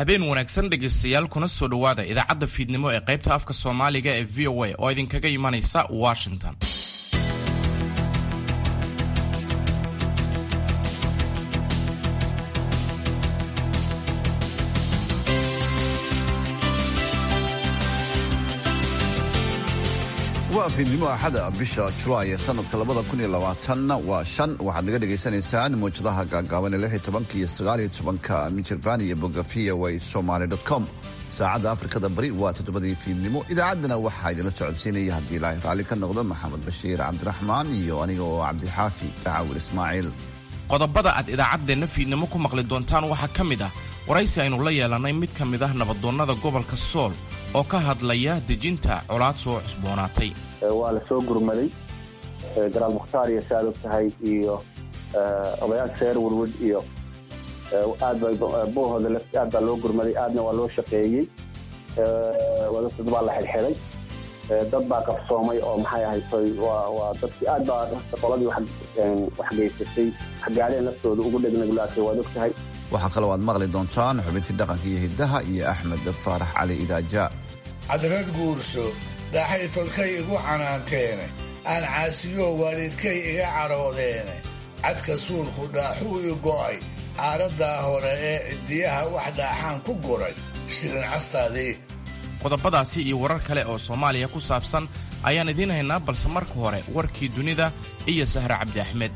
habeen wanaagsan dhegaystayaal kuna soo dhowaada idaacadda fiidnimo ee qaybta afka soomaaliga ee v o a oo idinkaga imanaysa washington waa fiidnimo axada bisha julaay ee sanadka labada kun iyo labaatanna waa shan waxaad naga dhagaysanaysaan mawjadaha gaagaaban ee lix iyo tobanka iyo sagaal iyo tobanka mijirbaan iyo boga v o a somaly dot com saacadda afrikada bari waa toddobadii fiidnimo idaacaddana waxaa idinla socodsiinaya haddii ilaahay raalli ka noqdo maxamed bashiir cabdiraxmaan iyo aniga oo cabdixaafi dacaawil ismaaciil qodobada aad idaacaddeenna fiidnimo ku maqli doontaan waxaa ka mid ah waraysi aynu la yeelannay mid ka mid ah nabadoonnada gobolka sool oo ka hadlaya dejinta colaad soo cusboonaatay waa la soo gurmaday garaal mukhtaar iyo si aad og tahay iyo odayaasha reer werwed iyo aad ba bohooda lafti aad baa loo gurmaday aadna waa loo shaqeeyey wadadad baa la xidhxidhay dad baa qabsoomay oo maxay ahaytoy waa dadkii aad baa qoladii wax geysatay waxgaadheen laftooda ugu dhegnaglaatay waad og tahay waxaa kaloo aad maqli doontaan xubintii dhaqanka iyo hiddaha iyo axmed faarax cali idaaja cadrad guurso dhaaxay tolkay igu canaanteene aan caasiyo waalidkay iga cadhoodeene cadka suulku dhaaxuu i go'ay aaraddaa hore ee ciddiyaha wax dhaaxaan ku guray shirin castaadii qodobadaasi iyo warar kale oo soomaaliya ku saabsan ayaan idiin haynaa balse marka hore warkii dunida iyo sahre cabdi axmed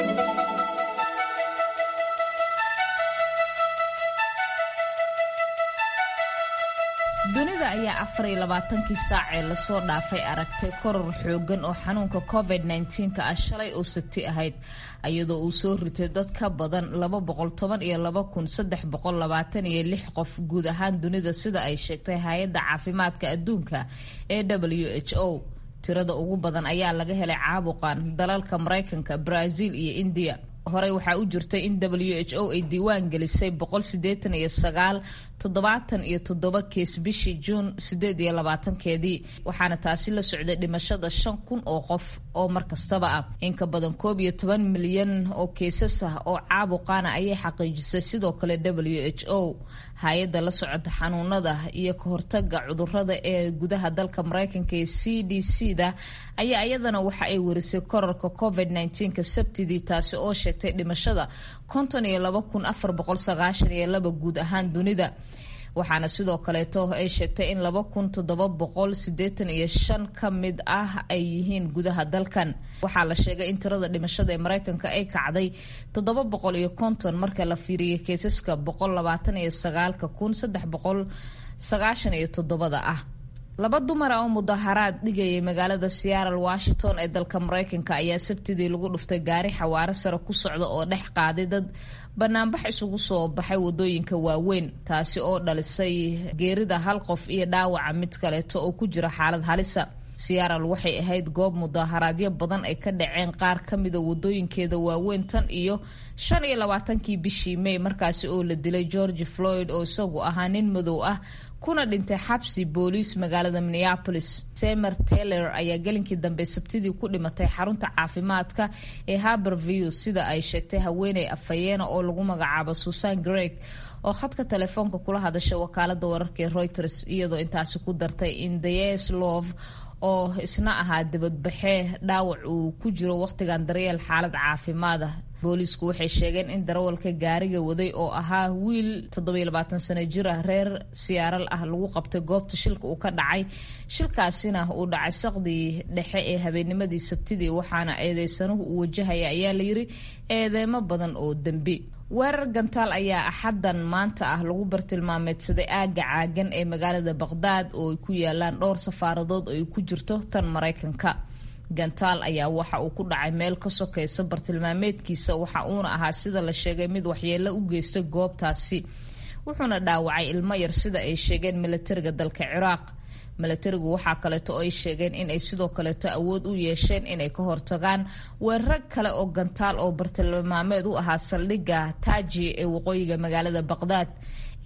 dunida ayaa afar iyo labaatankii saac ee lasoo dhaafay aragtay koror xoogan oo xanuunka covid nneteen-ka ah shalay oo sabti ahayd iyadoo uu soo ritay dad ka badan laba boqol toban iyo laba kun saddex boqol labaatan iyo lix qof guud ahaan dunida sida ay sheegtay hay-adda caafimaadka adduunka ee w h o tirada ugu badan ayaa laga helay caabuqan dalalka maraykanka brazil iyo indiya horey waxaa u jirtay in w h o ay diiwaan gelisay boqol sideetan iyo sagaal toddobaatan iyo toddoba kees bishii juun sideed iyo labaatankeedii waxaana taasi la socday dhimashada shan kun oo qof oo mar kastaba ah in ka badan koob iyo toban milyan oo keesas ah oo caabuqaana ayay xaqiijisay sidoo kale w h o hay-adda la socota xanuunada iyo ka hortaga cudurada ee gudaha dalka maraykanka ee c d c da ayaa iyadana waxa ay warisay korarka covid nneteen-ka sabtidii taasi oo sheegtay dhimashada konton iyo laba kun afar boqol sagaashan iyo laba guud ahaan dunida waxaana sidoo kaleeto ay sheegtay in laba kun toddoba boqol sideetan iyo shan ka mid ah ay yihiin gudaha dalkan waxaa la sheegay in tirada dhimashada ee maraykanka ay kacday toddoba boqol iyo konton marka la fiiriyay keesaska boqol labaatan iyo sagaalka kun saddex boqol sagaashan iyo toddobada ah laba dumar ah oo mudaharaad dhigayay magaalada seattle washington ee dalka maraykanka ayaa sabtidii lagu dhuftay gaari xawaaro sare ku socda oo dhex qaaday dad banaanbax isugu soo baxay wadooyinka waaweyn taasi oo dhalisay geerida hal qof iyo dhaawaca mid kaleeto oo ku jira xaalad halisa seattle waxay ahayd goob mudaharaadyo badan ay ka dhaceen qaar ka mida wadooyinkeeda waaweyn tan iyo shan iyo labaatankii bishii may markaasi oo la dilay george floyd oo isagu ahaa nin madow ah kuna dhintay xabsi booliis magaalada minneapolis semer taylor ayaa gelinkii dambe sabtidii ku dhimatay xarunta caafimaadka ee haberview sida ay sheegtay haweeney afhayeena oo lagu magacaabo susan greg oo khadka telefoonka kula hadasha wakaalada wararka ee reuters iyadoo intaasi ku dartay in dayes love oo isna ahaa dibadbaxee dhaawac uu ku jiro wakhtigan daryeel xaalad caafimaada booliisku waxay sheegeen in darawalka gaariga waday oo ahaa wiil toddobayabaatan sano jir ah reer siyaaral ah lagu qabtay goobta shilka uu ka dhacay shilkaasina uu dhacay saqdii dhexe ee habeennimadii sabtidii waxaana eedeysanuhu uu wajahaya ayaa layiri eedeemo badan oo dembi weerar gantaal ayaa axaddan maanta ah lagu bartilmaameedsaday aagga caagan ee magaalada baqhdaad oo ay ku yaalaan dhowr safaaradood oo ay ku jirto tan maraykanka gantaal ayaa waxa uu ku dhacay meel ka sokaysa bartilmaameedkiisa waxa uuna ahaa sida la sheegay mid waxyeelo u geystay goobtaasi wuxuuna dhaawacay ilmo yar sida ay sheegeen milatariga dalka ciraaq milatarigu waxaa kaleeto oo ay sheegeen inay sidoo kaleeto awood u yeesheen inay ka hortagaan weerar kale oo gantaal oo bartilmaameed u ahaa saldhigga taaji ee waqooyiga magaalada baqhdaad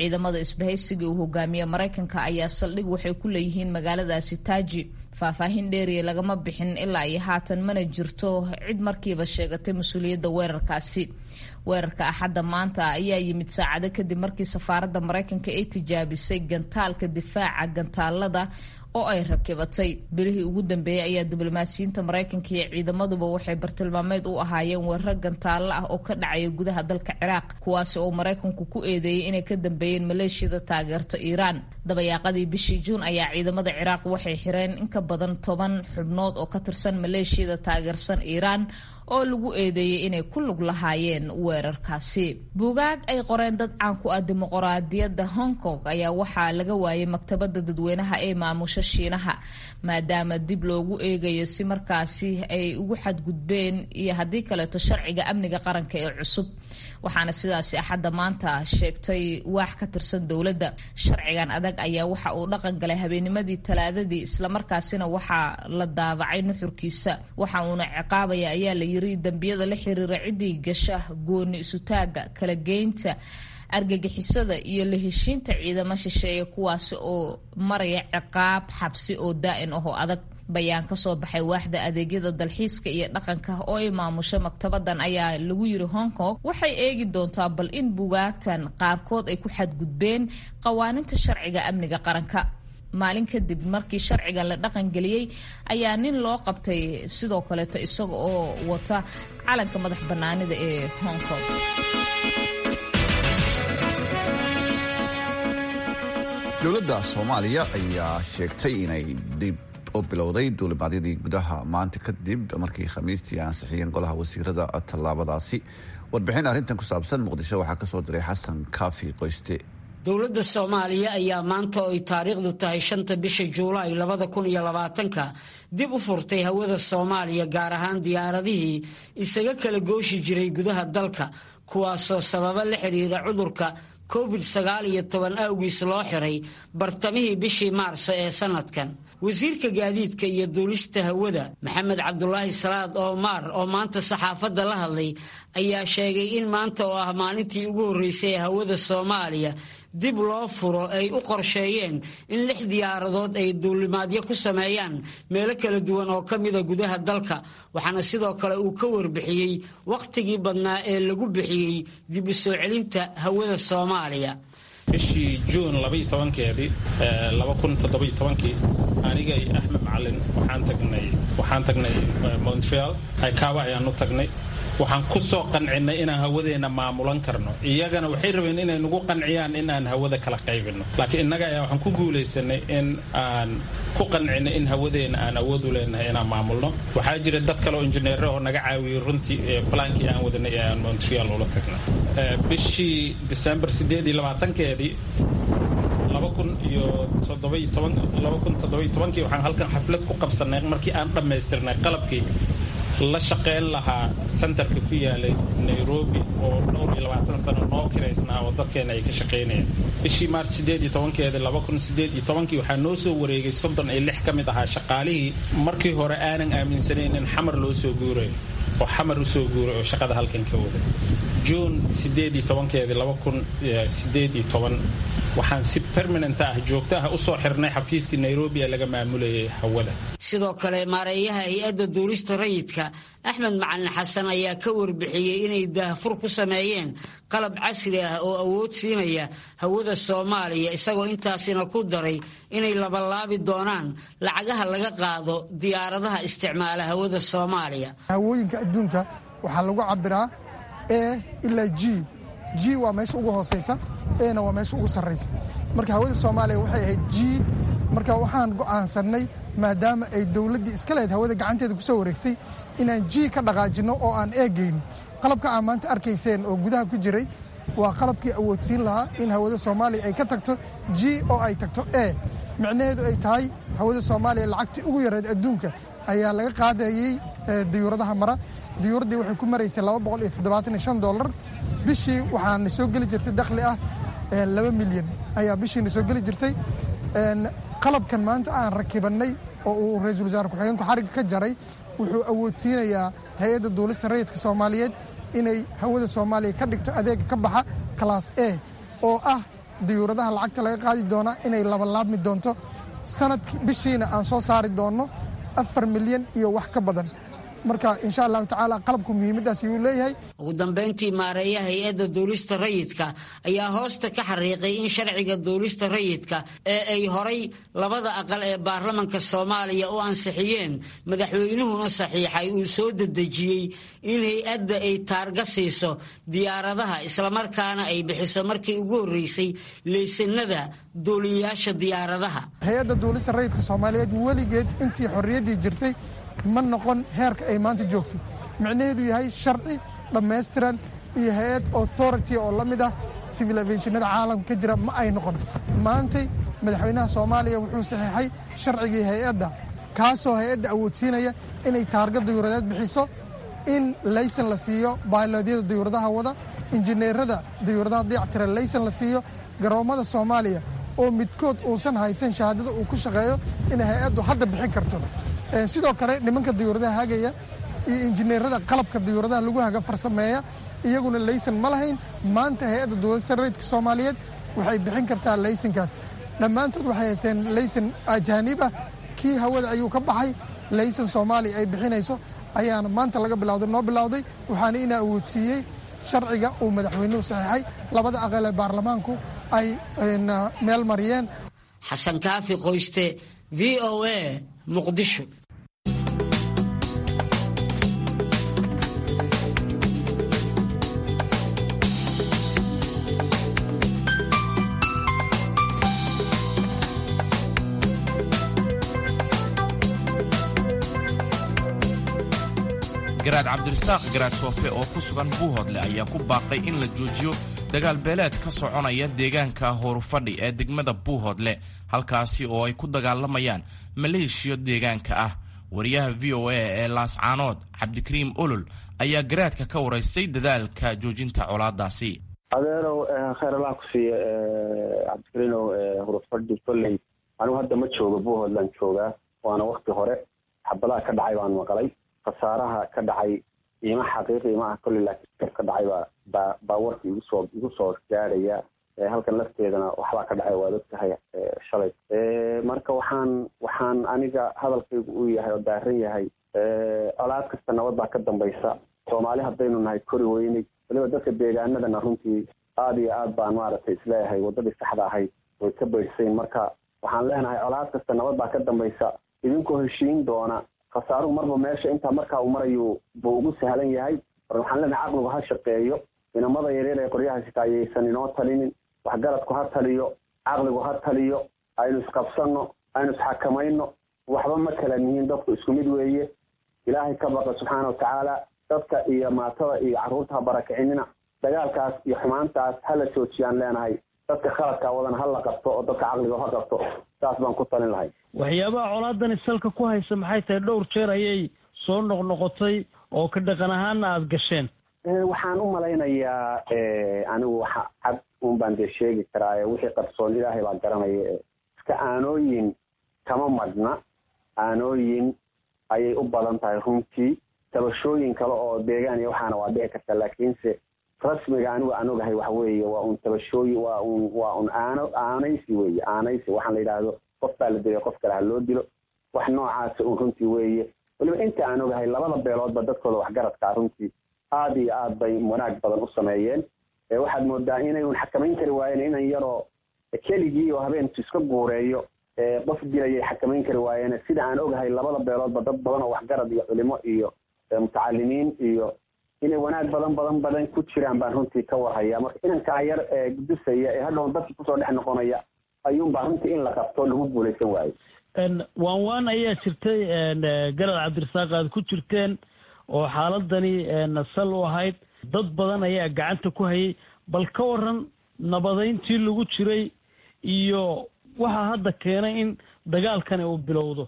ciidamada isbahaysiga uu hogaamiye maraykanka ayaa saldhig waxay ku leeyihiin magaaladaasi taaji faahfaahin dheeriya lagama bixin ilaa iyo haatan mana jirto cid markiiba sheegatay mas-uuliyadda weerarkaasi weerarka axadda maanta ayaa yimid saacado kadib markii safaaradda maraykanka ay tijaabisay gantaalka difaaca gantaalada oo ay rakibatay bilihii ugu dambeeyey ayaa diblomaasiyiinta maraykanka iyo ciidamaduba waxay bartilmaameed u ahaayeen weerar gantaallo ah oo ka dhacaya gudaha dalka ciraaq kuwaasi oo maraykanku ku eedeeyey inay ka dambeeyeen maleeshiyada taageerta iiraan dabayaaqadii bishii juun ayaa ciidamada ciraaq waxay xireen in ka badan toban xubnood oo ka tirsan maleeshiyada taageersan iiraan oo lagu eedeeyey inay ku lug lahaayeen weerarkaasi buugaag ay qoreen dad caan ku ah dimuqraadiyadda hong kong ayaa waxaa laga waayay maktabadda dadweynaha ee maamusha shiinaha maadaama dib loogu eegayo si markaasi ay ugu xadgudbeen iyo haddii kaleeto sharciga amniga qaranka ee cusub waxaana sidaasi axadda maanta sheegtay waax ka tirsan dowladda sharcigan adag ayaa waxa uu dhaqan galay habeenimadii talaadadii islamarkaasina waxaa la daabacay nuxurkiisa waxa uuna ciqaabaya ayaa la yiri dembiyada la xiriira ciddii gasha gooni isutaaga kala geynta argagixisada iyo la heshiinta ciidamo shisheeye kuwaasi oo maraya ciqaab xabsi oo daa'in ahoo adag bayaan ka soo baxay waaxda adeegyada dalxiiska iyo dhaqanka oo ay maamusho maktabadan ayaa lagu yiri hong kong waxay eegi doontaa bal in bugaagtan qaarkood ay ku xadgudbeen qawaaninta sharciga amniga qaranka maalin kadib markii sharcigan la dhaqangeliyey ayaa nin loo qabtay sidoo kaleeto isaga oo wata calanka madax bannaanida ee hong kong dowladda soomaaliya ayaa sheegtay inay dib u bilowday duulimaadyadii gudaha maanta kadib markii khamiistii ansixiyeen golaha wasiirada tallaabadaasi warbixin arrintan ku saabsan muqdisho waxaa kasoo diray xasan kaafi qoyste dowladda soomaaliya ayaa maanta oo ay taariikhdu tahay shanta bisha juulaay labada kun iyo labaatanka dib u furtay hawada soomaaliya gaar ahaan diyaaradihii isaga kala gooshi jiray gudaha dalka kuwaasoo sababa la xiriira cudurka covid sagaal iyo toban awgiis loo xiray bartamihii bishii maarso ee sanadkan wasiirka gaadiidka iyo duulista hawada maxamed cabdulaahi salaad oomaar oo maanta saxaafadda la hadlay ayaa sheegay in maanta oo ah maalintii ugu horreysay ee hawada soomaaliya dib loo furo ay u qorsheeyeen in lix diyaaradood ay duulimaadyo ku sameeyaan meelo kala duwan oo ka mida gudaha dalka waxaana sidoo kale uu ka warbixiyey wakhtigii badnaa ee lagu bixiyey dib u soo celinta hawada soomaaliya bishii juun labaiyo tobankeedii laba kun toddobiyo tobankii aniga iyo axmed macalin waxaan tagnay waxaan tagnay montreal aykaaba ayaan u tagnay waxaan ku soo qancinnay inaan hawadeenna maamulan karno iyagana waxay rabeen inay nagu qanciyaan in aan hawada kala qaybinno laakiin innaga ayaa waxaan ku guulaysanay in aan ku qancinay in hawadeenna aan awood u leenahay inaan maamulno waxaa jira dad kale oo injineero oo naga caawiyey runtii balaankii aan wadanay ee aan montreal ula tagnay bishii december sideed iyo labaatankeedii laba kun iyo toddobiyo toban laba kun toddobiyo tobankii waxaan halkan xaflad ku qabsanay markii aan dhammaystirnay qalabkii la shaqayn lahaa sentarka ku yaalay nairobi oo dhowr iyo labaatan sano noo kiraysnaa oo dadkeena ay ka shaqaynayeen bishii maarch sideed iyo tobankeeda laba kun sideed iyo tobankii waxaa noo soo wareegay soddon iyo lix ka mid ahaa shaqaalihii markii hore aanan aaminsanayn in xamar loo soo guurayo oo xamar usoo guuray oo shaqada halkan ka waday juun sideed iyo tobankeedii laba kun sideed iyo toban waxaan si permanent ah joogto ah usoo xirnay xafiiskii nairobi ee laga maamulayay hawada sidoo kale maareeyaha hay-adda duulista rayidka axmed macalin xasan ayaa ka warbixiyey inay daahfur ku sameeyeen qalab casri ah oo awood siinaya hawada soomaaliya isagoo intaasina ku daray inay labalaabi doonaan lacagaha laga qaado diyaaradaha isticmaala hawada soomaaliya hawooyinka adduunka waxaa lagu cabiraa e ilaa g g waa meesha ugu hoosaysa ena waa meesha ugu sarraysa marka hawada soomaaliya waxay ahayd g marka waxaan go'aansannay maadaama ay dowladdii iska lehed hawada gacanteeda ku soo wareegtay inaan g ka dhaqaajinno oo aan eegayno qalabka aan maanta arkayseen oo gudaha ku jiray waa qalabkii awoodsiin lahaa in hawada soomaaliya ay ka tagto g oo ay tagto e micnaheedu ay tahay hawada soomaaliya lacagtii ugu yareed adduunka ayaa laga qaadayey diyuuradaha mara diyuuraddii waxay ku maraysay laba boqol iyo toddobaatan iyo shan dollar bishii waxaana soo geli jirtay dakhli ah laba milyan ayaa bishiina soo geli jirtay qalabkan maanta aan rakibannay oo uu ra-iisul wasaare ku-xigeenku xarigga ka jaray wuxuu awoodsiinayaa hay-adda duulista rayidka soomaaliyeed inay hawada soomaaliya ka dhigto adeega ka baxa class a oo ah diyuuradaha lacagta laga qaadi doonaa inay labalaabmi doonto sanadki bishiina aan soo saari doonno afar milyan iyo wax ka badan marka insha allahu tacaala qalabku muhiimaddaas ayuu leeyahay ugu dambayntii maareeya hay-adda duulista rayidka ayaa hoosta ka xariiqay in sharciga duulista rayidka ee ay horay labada aqal ee baarlamanka soomaaliya u ansixiyeen madaxweynuhuna saxiixay uu soo dedejiyey in hay-adda ay taarga siiso diyaaradaha islamarkaana ay bixiso markii ugu horreysay leysanada duuliyayaasha diyaaradaha hay-adda duulista rayidka soomaaliyeed weligeed intii xorriyaddii jirtay ma noqon heerka ay maanta joogto micnaheedu yahay sharci dhammaystiran iyo hay-ad authority oo la mid ah civil aviationada caalamka ka jira ma ay noqon maantay madaxweynaha soomaaliya wuxuu saxiixay sharcigii hay-adda kaasoo hay-adda awoodsiinaya inay taarga dayuuradeed bixiso in laysan la siiyo baayloodyada dayuuradaha wada injineerada dayuuradaha dayactira laysan la siiyo garoommada soomaaliya oo midkood uusan haysan shahaadada uu ku shaqeeyo inay hay-addu hadda bixin karto sidoo kale nimanka dayuuradaha hagaya iyo injineerada qalabka dayuuradaha lagu haga farsameeya iyaguna laysan ma lahayn maanta hay-adda duulista rayidka soomaaliyeed waxay bixin kartaa laysankaas dhammaantood waxay haysteen laysan ajaanib ah kii hawada ayuu ka baxay laysan soomaaliya ay bixinayso ayaana maanta laga bilawday noo bilowday waxaana ina awoodsiiyey sharciga uu madaxweynuhu saxiixay labada aqal ee baarlamaanku ay meel mariyeen xasan kaafi qoyste v o a muqdisho garaad cabdirasaaq garaad soofe oo ku sugan buuhoodle ayaa ku baaqay in la joojiyo dagaal beeleed ka soconaya deegaanka hoorufadhi ee degmada buuhoodle halkaasi oo ay ku dagaalamayaan maleeshiyo deegaanka ah wariyaha v o a ee laascaanood cabdikariim olol ayaa garaadka ka waraystay dadaalka joojinta colaadaasi adeerow khayr allah ku siiya cabdikariinow hurufadhi kolley anigu hadda ma joogo buuhoodland joogaa waana wakti hore xabadaha ka dhacay baan maqlay khasaaraha ka dhacay ima xaqiiqi imaha kolley laakiin ka dhacay baa baa baa warka igu soo igu soo gaadhaya halkan lafteedana waxbaa ka dhacay waad ogtahay shalay marka waxaan waxaan aniga hadalkaygu uu yahay oo daaran yahay colaad kasta nabad baa ka dambaysa soomaali haddaynu nahay kori weynay waliba dadka deegaanadana runtii aada iyo aad baan maaragtay isleeyahay waddadii saxda ahayd way ka baydhsayn marka waxaan leenahay colaad kasta nabad baa ka dambaysa idinkoo heshiin doona khasaaruhu marba meesha intaa markaa uu marayu buu ugu sahlan yahay mar waxaan leenahay caqligu ha shaqeeyo inamada yaryar ee qoryaha sita ayaysan inoo talinin waxgaradku ha taliyo caqligu ha taliyo aynu isqabsanno aynu isxakamayno waxba ma kala nihiin dadku isku mid weeye ilaahay ka baqa subxaana watacaala dadka iyo maatada iyo carruurta ha barakicinina dagaalkaas iyo xumaantaas ha la joojiyaan leenahay dadka khaladkaa wadan ha la qabto oo dadka caqliga ha qabto saas baan ku talin lahay waxyaabaha colaadani salka ku haysa maxay tahay dhowr jeer ayay soo noqnoqotay oo ka dhaqan ahaana aada gasheen waxaan u malaynayaa anigu waxa cad un baan dee sheegi karaa wixii qarsoon ilaahay baa garanaya iska aanooyin kama madhna aanooyin ayay u badan tahay runtii tabashooyin kale oo deegaan iyo waxaana waa dhici karta laakiinse rasmiga anigu aan ogahay waxa weeye waa un tabashooyin waa un waa un aano aanaysi weeye aanaysi waxaan la yidhaahdo qof baa la dilay qof kale ha loo dilo wax noocaasa un runtii weeye weliba inta aan ogahay labada beeloodba dadkooda waxgaradkaa runtii aada iyo aad bay wanaag badan u sameeyeen waxaad moodaa inay un xakamayn kari waayeen inan yaroo keligii oo habeenku iska guureeyo qof dilayay xakamayn kari waayeen sida aan ogahay labada beeloodba dad badan oo waxgarad iyo culimo iyo mutacalimiin iyo inay wanaag badan badan badan ku jiraan baan runtii ka warhayaa marka inankaa yar ee gudusaya ee hadhown dadki kusoo dhex noqonaya ayuunbaa runtii in la qabto lagu guulaysan waayo waan waan ayaa jirtay garad cabdirasaaq aad ku jirteen oo xaaladani sal u ahayd dad badan ayaa gacanta ku hayay bal ka waran nabadayntii lagu jiray iyo waxaa hadda keenay in dagaalkani uu bilowdo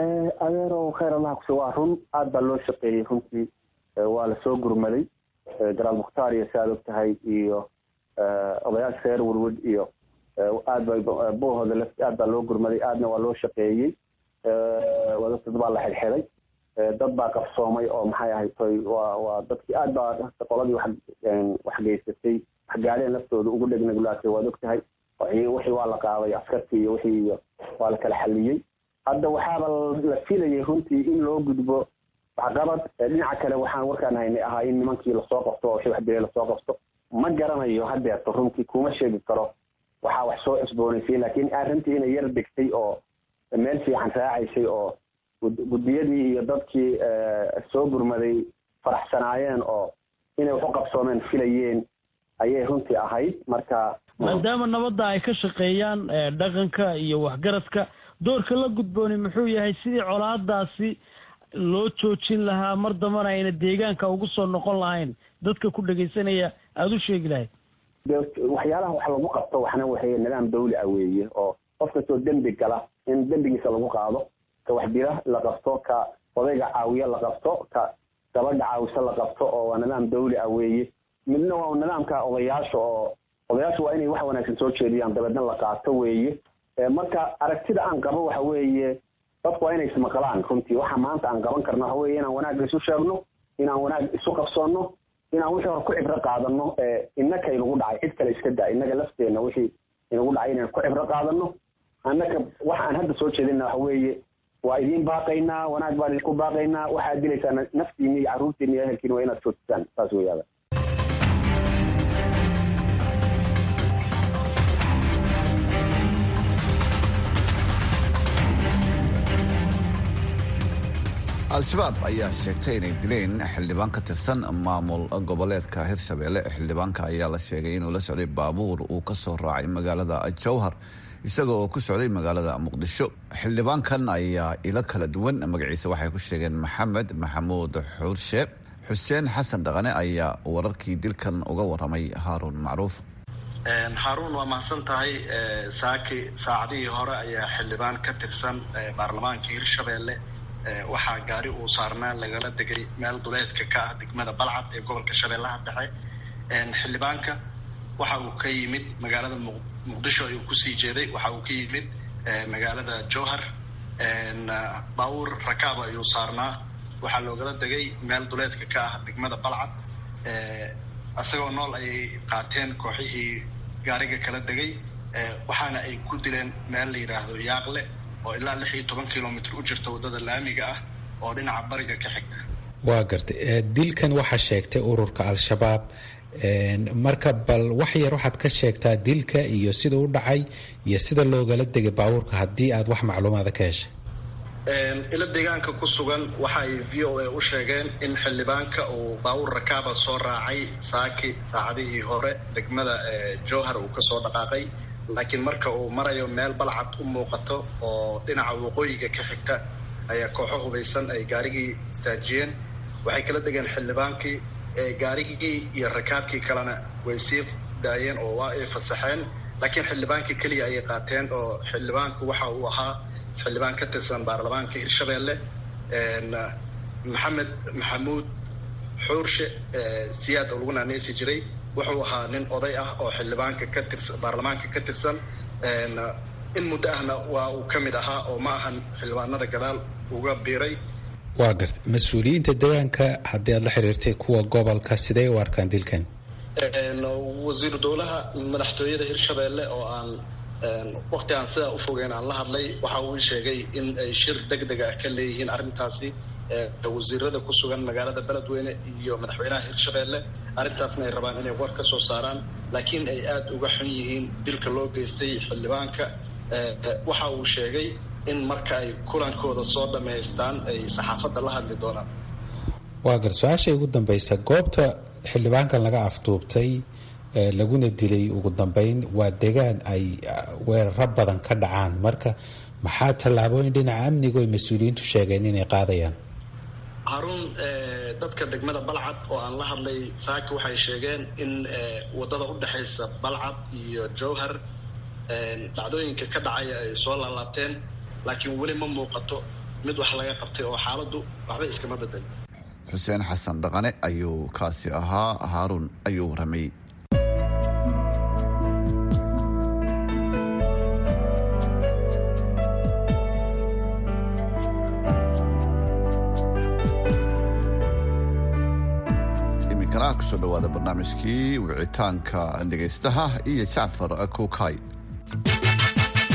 adeerow khayr allah kuse waa run aad baa loo shaqeeyey runtii waa lasoo gurmaday garaal mukhtaar iyo si aad og tahay iyo odayaasha reer werwed iyo aad bay buuhooda l aad baa loo gurmaday aadna waa loo shaqeeyey dad baa la xidhxidhay dad baa qabsoomay oo maxay ahayd toy waa waa dadkii aad baa qoladii wax wax geysatay wax gaadheen laftooda ugu dhegnagulaatay waad og tahay oo iyo askartii iyo wixii iyo waa la kala xaliyey hadda waxaaba la filayay runtii in loo gudbo waxqabad dhinaca kale waxaan warkaan haynay ahaa in nimankii lasoo qabto oo wixii wax dilay lasoo qabto ma garanayo haddeerto runtii kuma sheegi karo waxaa wax soo cusboonaysay laakiin arrintii inay yar degtay oo meel fiican raacaysay oo guddiyadii iyo dadkii soo gurmaday faraxsanaayeen oo inay wax u qabsoomeen filayeen ayay runtii ahayd marka maadaama nabadda ay ka shaqeeyaan dhaqanka iyo waxgaradka doorka la gudbooni muxuu yahay sidii colaadaasi loo joojin lahaa mar dambana ayna deegaanka ugu soo noqon lahayn dadka ku dhegaysanaya aada u sheegi lahayd de waxyaalaha wax lagu qabto waxna waxay nidaam dawli ah weeye oo qof kastoo dembi gala in dembigiisa lagu qaado ka waxdila la qabto ka odayga caawiya la qabto ka gabadha caawisa la qabto oo waa nidaam dawli ah weeye midna waa nidaamka odayaasha oo odayaashu waa inay wax wanaagsan soo jeediyaan dabeedna la qaato weeye marka aragtida aan qabo waxa weeye dadku waa inay ismaqlaan runtii waxa maanta aan qaban karno waxa weeye inaan wanaag isu sheegno inaan wanaag isu qabsoonno inaan wixii hore ku cibro qaadano innaka inagu dhacay cid kale iska daa innaga lafteenna wixii inagu dhacay inaan ku cibro qaadano annaka waxa aan hadda soo jeedina waxa weeye waa idiin baaqaynaa wanaag baan idinku baaqaynaa waxaad dilaysaan naftiina iyo carruurtiina iyo ehelkiina waa inaad joojisaan saas weyaada al-shabaab ayaa sheegtay inay dileen xildhibaan ka tirsan maamul goboleedka hirshabelle xildhibaanka ayaa la sheegay inuu la socday baabuur uu ka soo raacay magaalada jowhar isagoo ku socday magaalada muqdisho xildhibaankan ayaa ilo kala duwan magaciisa waxay ku sheegeen maxamed maxamuud xuurshe xuseen xasan dhaqane ayaa wararkii dilkan uga waramay haaruun macruuf haaruun waa mahadsan tahay saaki saacadihii hore ayaa xildhibaan ka tirsan baarlamaanka hirshabelle waxaa gaari uu saarnaa lagala degay meel duleedka ka ah degmada balcad ee gobolka shabeellaha dhexe xildhibaanka waxa uu ka yimid magaalada muqdisho ayuu kusii jeeday waxa uu ka yimid magaalada jowhar baabuur rakaaba ayuu saarnaa waxaa loogala degay meel duleedka ka ah degmada balcad isagoo nool ayay qaateen kooxihii gaariga kala degay waxaana ay ku dileen meel la yidhaahdo yaaqle oo ilaa lix iyo toban kilomitr u jirta waddada laamiga ah oo dhinaca bariga ka xigta waa gartay dilkan waxaa sheegtay ururka al-shabaab marka bal wax yar waxaad ka sheegtaa dilka iyo sida u dhacay iyo sida loogala degay baabuurka haddii aad wax macluumaada ka heshay ilo deegaanka ku sugan waxa ay v o a u sheegeen in xildhibaanka uu baabuur rakaaba soo raacay saaki saacadihii hore degmada jowhar uu kasoo dhaqaaqay laakiin marka uu marayo meel balcad u muuqato oo dhinaca waqooyiga ka xigta ayaa kooxo hubaysan ay gaarigii istaajiyeen waxay kala degeen xildhibaankii gaarigii iyo rakaabkii kalena way sii daayeen oo waa ay fasaxeen laakiin xildhibaankii keliya ayay qaateen oo xildhibaanku waxa uu ahaa xildhibaan ka tirsan baarlamaanka hirshabelle maxamed maxamuud xuurshe siyaad oo lagu naaneysi jiray wuxuu ahaa nin oday ah oo xildhibaanka ka tirsan baarlamaanka ka tirsan in muddo ahna waa uu ka mid ahaa oo ma ahan xildhibaanada gadaal uga biiray waa gartay mas-uuliyiinta deegaanka haddii aad la xiriirtay kuwa gobolka sidee u arkaan dilkan wasiiru dowlaha madaxtooyada hirshabelle oo aan wakti aan sidaa ufogeyn aan la hadlay waxa uu sheegay in ay shir deg deg ah ka leeyihiin arrintaasi wasiirada ku sugan magaalada beledweyne iyo madaxweynaha hirshabelle arrintaasna ay rabaan inay war ka soo saaraan laakiin ay aada uga xun yihiin dilka loo geystay xildhibaanka waxa uu sheegay in marka ay kulankooda soo dhammaystaan ay saxaafadda la hadli doonaan waa gar su-aasha ugu dambaysa goobta xildhibaankan laga afduubtay laguna dilay ugu dambeyn waa degaan ay weeraro badan ka dhacaan marka maxaa tallaabooyin dhinaca amniga oy mas-uuliyiintu sheegeen inay qaadayaan haruun dadka degmada balcad oo aan la hadlay saaki waxay sheegeen in waddada u dhexaysa balcad iyo jowhar dhacdooyinka ka dhacaya ay soo laalaabteen laakiin weli ma muuqato mid wax laga qabtay oo xaaladdu waxba iskama bedel xuseen xasan dhaqane ayuu kaasi ahaa haaruun ayuu waramay iminkana kusoo dhawaada barnaamijkii wicitaanka dhegaystaha iyo jacfar kuukay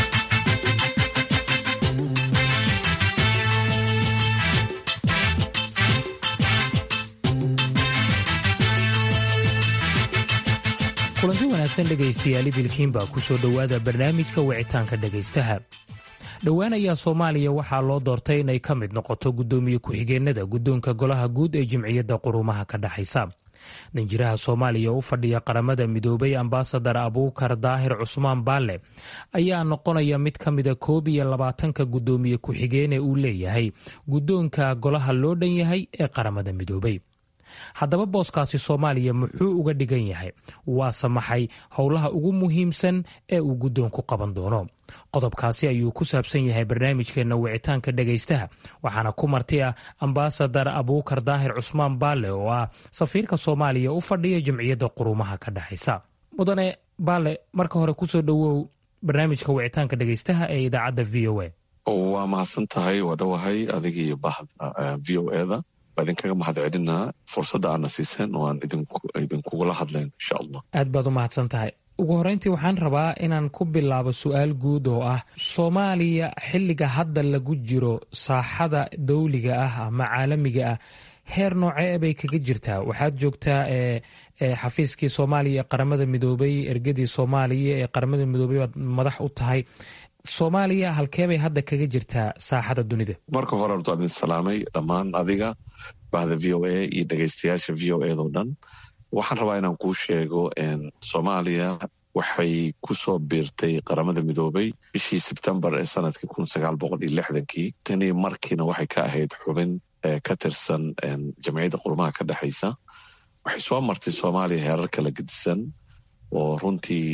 kulanti wanaagsan dhegaystayaal idilkiinbaa ku soo dhowaada barnaamijka wicitaanka dhegaystaha dhowaan ayaa soomaaliya waxaa loo doortay inay ka mid noqoto guddoomiye ku-xigeenada guddoonka golaha guud ee jimciyadda quruumaha ka dhexaysa danjiraha soomaaliya u fadhiya qaramada midoobay ambasadar abuukar daahir cusmaan baalle ayaa noqonaya mid ka mida koob iyo labaatanka guddoomiye ku-xigeene uu leeyahay guddoonka golaha loo dhan yahay ee qaramada midoobay haddaba booskaasi soomaaliya muxuu uga dhigan yahay waase maxay howlaha ugu muhiimsan ee uu guddoonku qaban doono qodobkaasi ayuu ku saabsan yahay barnaamijkeenna wicitaanka dhegaystaha waxaana ku marti ah ambasadar abuukar daahir cusmaan baalle oo ah safiirka soomaaliya u fadhiya jamciyadda quruumaha ka dhexaysa mudane baalle marka hore kusoo dhowow barnaamijka wicitaanka dhegaystaha ee idaacadda v o a waa mahadsan tahay waa dhowahay adiga iyo bahda v o eda waa idinkaga mahad celinaa fursadda aadna siiseen oo aan idinkugula hadlayn insha allah aad baad u mahadsan tahay ugu horreyntii waxaan rabaa inaan ku bilaabo su-aal guud oo ah soomaaliya xilliga hadda lagu jiro saaxada dawliga ah ama caalamiga ah heer noocee bay kaga jirtaa waxaad joogtaa xafiiskii soomaaliya ee qaramada midoobay ergadii soomaaliya ee qaramada midoobay baad madax u tahay soomaaliya halkeebay hadda kaga jirtaa saaxada dunida marka hore horta idin salaamay dhammaan adiga bahda v o a iyo dhegaystayaasha v o edo dhan waxaan rabaa inaan kuu sheego soomaaliya waxay ku soo biirtay qaramada midoobay bishii sebtembar ee sanadkii kun sagaal boqol iyo lixdankii tanii markiina waxay ka ahayd xubin ka tirsan jamciyadda qurumaha ka dhexaysa waxay soo martay soomaaliya heerar kala gedisan oo runtii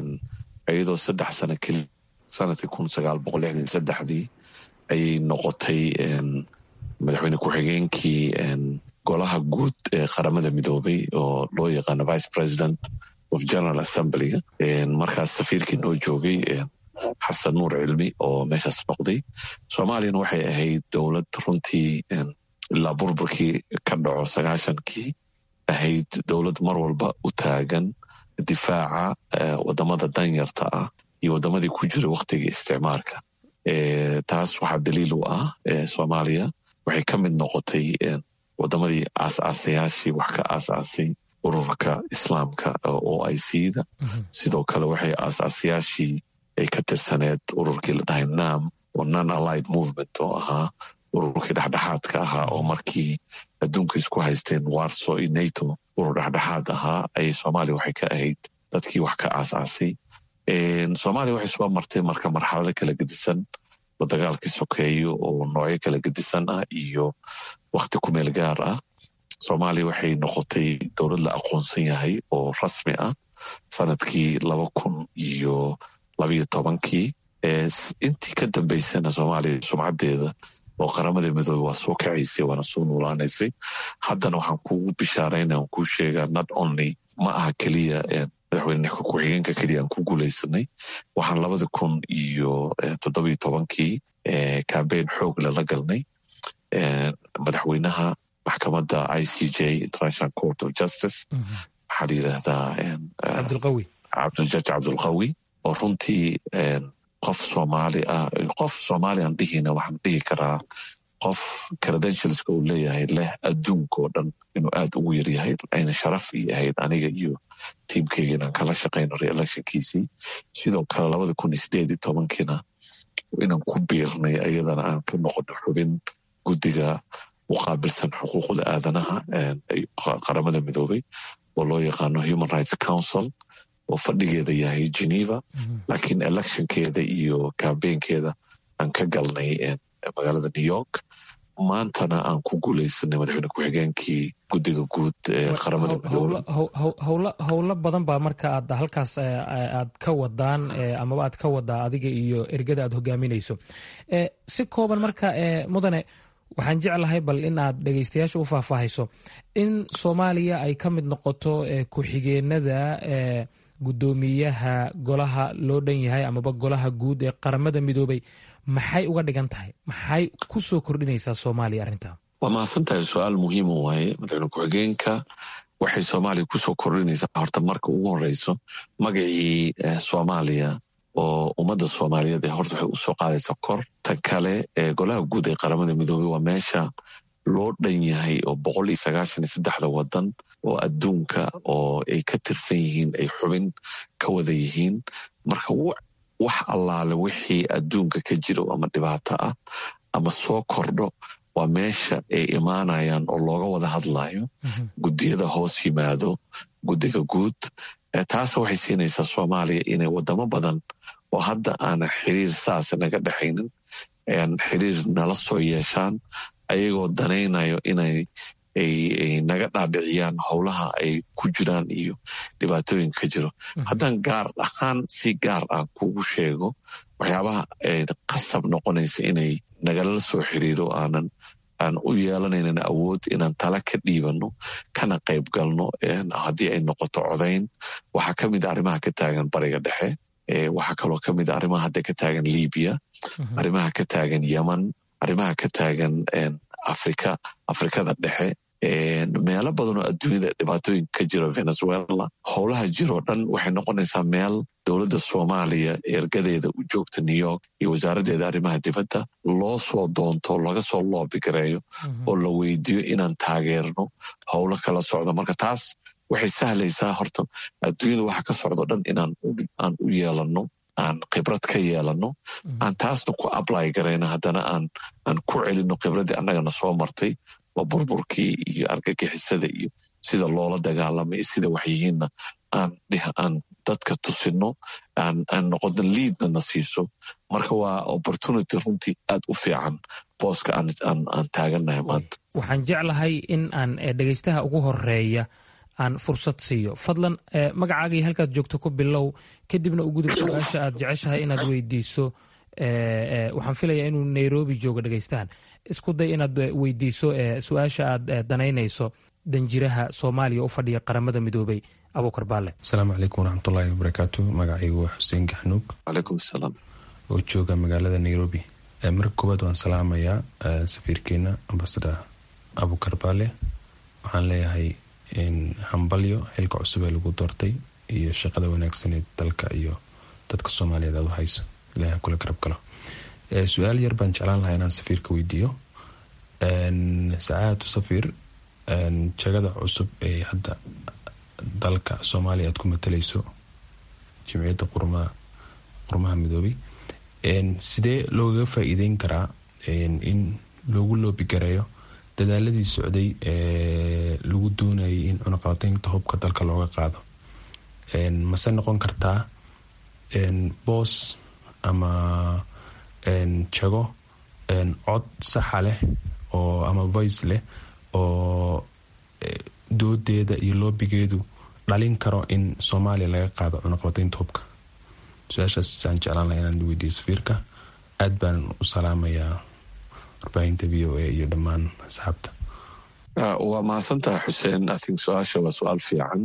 iyadoo saddex sano keli sanadkii kun sagaal boqol lixdan saddexdii ayay noqotay madaxweyne ku-xigeenkii golaha guud ee qaramada midoobay oo loo yaqaano vice president of general assemblyga markaas safiirkii noo joogay xasan nuur cilmi oo meeshaas noqday soomaaliyana waxay ahayd dowlad runtii ilaa burburkii ka dhaco sagaashankii ahayd dowlad mar walba u taagan difaaca wadamada danyarta ah iyo wadamadii ku jiray wakhtigii isticmaarka taas waxaa daliil u ah soomaaliya waxay ka mid noqotay wadamadii aas-aasayaashii wax ka aas-aasay ururka islaamka o i c da sidoo kale waxay aas-aasayaashii ay ka tirsaneed ururkii la dhahay nam oo non allied movement oo ahaa ururkii dhexdhexaadka ahaa oo markii adduunka isku haysteen warso iyo nato urur dhexdhexaad ahaa ayay soomaaliya waxay ka ahayd dadkii wax ka aas-aasay soomaaliya waxay soo martay marka marxalado kala gedisan oo dagaalkii sokeeyo oo noocyo kala gedisan ah iyo wakhti ku meel gaar ah soomaaliya waxay noqotay dowlad la aqoonsan yahay oo rasmi ah sanadkii laba kun iyo labayo tobankii intii ka dambeysana soomaaliya sumcadeeda oo qaramada midoobe waa soo kacaysay waana soo nuulaanaysay haddana waxaan kugu bishaarayna aan kuu sheegaa not only ma aha keliya madaxweyne ku-xigeenka keliya aan ku guuleysanay waxaan labada kun iyo toddobiyo tobankii cambeyn xoog lala galnay madaxweynaha maxkamadda i c j international court of justice waxaa la yidhaahdaa cabdiljaaj cabdulqawi oo runtii qof soomaali ah qof soomaali aan dhihina waxaan dhihi karaa qof credentialska uu leeyahay leh adduunka oo dhan inuu aad ugu yaryahay ayna sharaf ii ahayd aniga iyo tiimkeyga inaan kala shaqayno reelectionkiisii sidoo kale labada kun iyo sideed iyo tobankiina inaan ku biirnay ayadana aan ka noqono xubin guddiga u qaabilsan xuquuqda aadanaha qaramada midoobay oo loo yaqaano human rights council oo fadhigeeda yahay geneva laakiin electionkeeda iyo cambeynkeeda aan ka galnay magaalada new york maantana aan ku guuleysanay madaxweyne ku-xigeenkii guddiga guud ee qaramada midoobey howlo badan baa marka aad halkaas aad ka wadaan amaba aad ka wadaa adiga iyo ergada aad hogaaminayso si kooban marka mudane waxaan jeclahay bal in aad dhegeystayaasha u faahfaahayso in soomaaliya ay ka mid noqoto ku-xigeenada guddoomiyaha golaha loo dhan yahay amaba golaha guud ee qaramada midoobay maxay uga dhigan tahay maxay ku soo kordhinaysaa soomaaliya arrintaa waa mahadsan tahay su-aal muhiim u waaye madaxweyne ku-xigeenka waxay soomaaliya kusoo kordhinaysaa horta marka ugu horeyso magacii soomaaliya oo ummadda soomaaliyeed ee horta waxay usoo qaadaysaa kor tan kale ee golaha guud ee qaramada midoobey waa meesha loo dhan yahay oo boqol iyo sagaashan iyo saddexda wadan oo adduunka oo ay ka tirsan yihiin ay xubin ka wada yihiin marka wax allaale wixii adduunka ka jiro ama dhibaato ah ama soo kordho waa meesha ay imaanayaan oo looga wada hadlayo guddiyada hoos yimaado guddiga guud taas waxay siinaysaa soomaaliya inay wadamo badan oo hadda aanan xiriir saas naga dhexaynin xiriir nala soo yeeshaan ayagoo danaynayo inay ay naga dhaadhiciyaan howlaha ay ku jiraan iyo dhibaatooyinka ka jiro haddaan gaar ahaan si gaar ah kugu sheego waxyaabaha qasab noqonaysa inay nagala soo xiriiro aanan aan u yeelanaynan awood inaan tala ka dhiibano kana qayb galno haddii ay noqoto codayn waxaa ka mid a arrimaha ka taagan bariga dhexe waxaa kaloo ka mid a arrimaha hadda ka taagan libiya arrimaha ka taagan yeman arrimaha ka taagan afrika afrikada dhexe meelo badan oo adduunyada dhibaatooyinka ka jira venezuela howlaha jiroo dhan waxay noqonaysaa meel dowladda soomaaliya ergadeeda u joogta new york iyo wasaaraddeeda arrimaha dibadda loo soo doonto laga soo loobigareeyo oo la weydiiyo inaan taageerno howlo kala socdo marka taas waxay sahlaysaa horta adduunyada waxa ka socdo dhan inaan u yeelanno aan khibrad ka yeelanno aan taasna ku ably garayno haddana aan ku celinno khibraddii annagana soo martay oo burburkii iyo argagixisada iyo sida loola dagaalamay sida waxyihiinna aan dadka tusinno aan noqono liidna na siiso marka waa opportunity runtii aad u fiican booska aan taagannahay maanta waxaan jeclahay in aan dhegaystaha ugu horeeya aan fursad siiyo fadlan magacaagii halkaad joogto ku bilow kadibna u gudub su-aasha aad jeceshahay inaad weydiiso waxaan filayaa inuu nairobi joogo dhegaystahan isku day inaad weydiiso su-aasha aad danaynayso danjiraha soomaaliya u fadhiya qaramada midoobay abuukar baale asalaamu calaykum waraxmatullaahi wabarakaatu magacaygu waa xuseen gaxnuug calaykum salaam oo jooga magaalada nairobi marka koowaad waan salaamayaa safiirkeena ambasador abuukar baale waxaan leeyahay hambalyo xilka cusub ee lagu doortay iyo shaqada wanaagsaneed dalka iyo dadka soomaaliyeed aad u hayso ilaah kula garab galo su-aal yar baan jeclaan lahaa inaan safiirka weydiiyo sacaadatu safiir jagada cusub ee hadda dalka soomaaliya aad ku matalayso jimciyadda qurmaha qurmaha midoobay sidee loogaga faa-iideyn karaa in loogu loobigareeyo dadaaladii socday ee lagu doonayay in cunaqabateynta hubka dalka looga qaado mase noqon kartaa boos ama jago cod saxa leh oo ama voice leh oo doodeeda iyo loobigeedu dhalin karo in soomaaliya laga qaado cunaqabateynta hubka su-aashaasaan jeclaan laha inaan weydiiyo safiirka aad baan u salaamayaa warbaahinta v o a iyo dhammaan asxaabta waa mahadsantaha xuseen ithink su-aasha waa su-aal fiican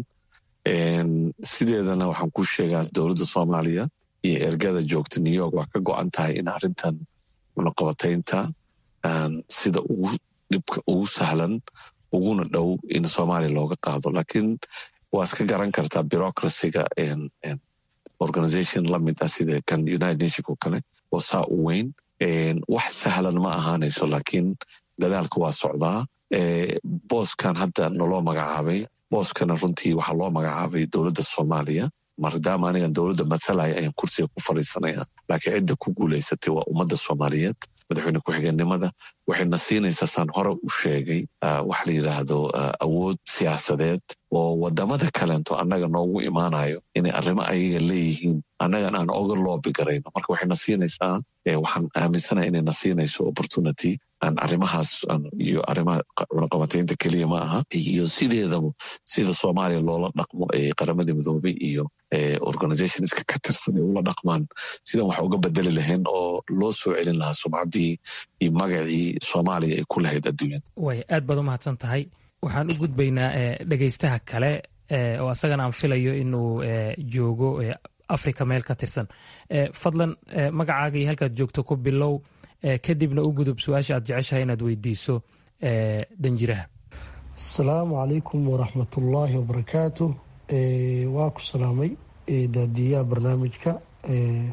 sideedana waxaan ku sheegaa dowladda soomaaliya iyo ergada joogta new york waa ka go-an tahay in arrintan cunaqabateynta sida ugu dhibka ugu sahlan uguna dhow in soomaaliya looga qaado laakiin waa iska garan kartaa bureaucracyga organization lamid ah sida kan united nation oo kale oo saa u weyn wax sahlan ma ahaanayso laakiin dadaalka waa socdaa booskan hadda naloo magacaabay booskana runtii waxaa loo magacaabay dowladda soomaaliya maadaama anigan dowladda mathalaya ayaan kursiga ku fadhiisanaya laakiin cidda ku guulaysatay waa ummadda soomaaliyeed madaxweyne ku-xigeenimada waxayna siinaysaa saan hore u sheegay waxa la yidhaahdo awood siyaasadeed oo wadamada kaleento annaga noogu imaanayo inay arrimo ayaga leeyihiin annagan aan oga loobi garayno marka waxayna siinaysaa waxaan aaminsanaha inayna siinayso opportunity aan arrimahaas iyo arrimaha cunaqabateynta keliya ma aha iyo sideedaba sida soomaaliya loola dhaqmo ee qaramada midoobay iyo organizationska ka tirsan ay ula dhaqmaan sidan wax uga bedeli lahayn oo loo soo celin lahaa sumcaddii iyo magacii soomaaliya ay ku lahayd adduunyada way aad baad u mahadsan tahay waxaan u gudbaynaa dhegaystaha kale oo asagana aan filayo inuu joogo africa meel ka tirsan fadlan magacaaga iyo halkaad joogto ku bilow kadibna u gudub su-aasha aad jeceshahay inaad weydiiso danjiraha asalaamu calaykum waraxmatullaahi wabarakaatu waa ku salaamay daadiyaha barnaamijka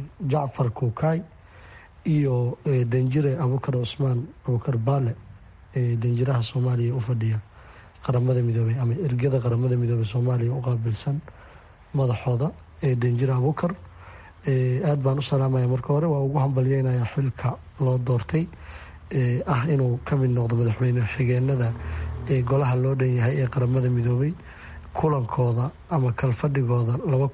jacfar kuukaay iyo danjire abukar cusmaan abukar baale danjiraha soomaaliya u fadhiya qaramada midoobey ama ergada qaramada midoobey soomaaliya u qaabilsan madaxooda danjire abukar aad baan u salaamaya marka hore waa ugu hambalyeynaya xilka loo doortay ah inuu ka mid noqdo madaxweyne xigeenada ee golaha loo dhan yahay ee qaramada midoobey kulankooda ama kalfadhigooda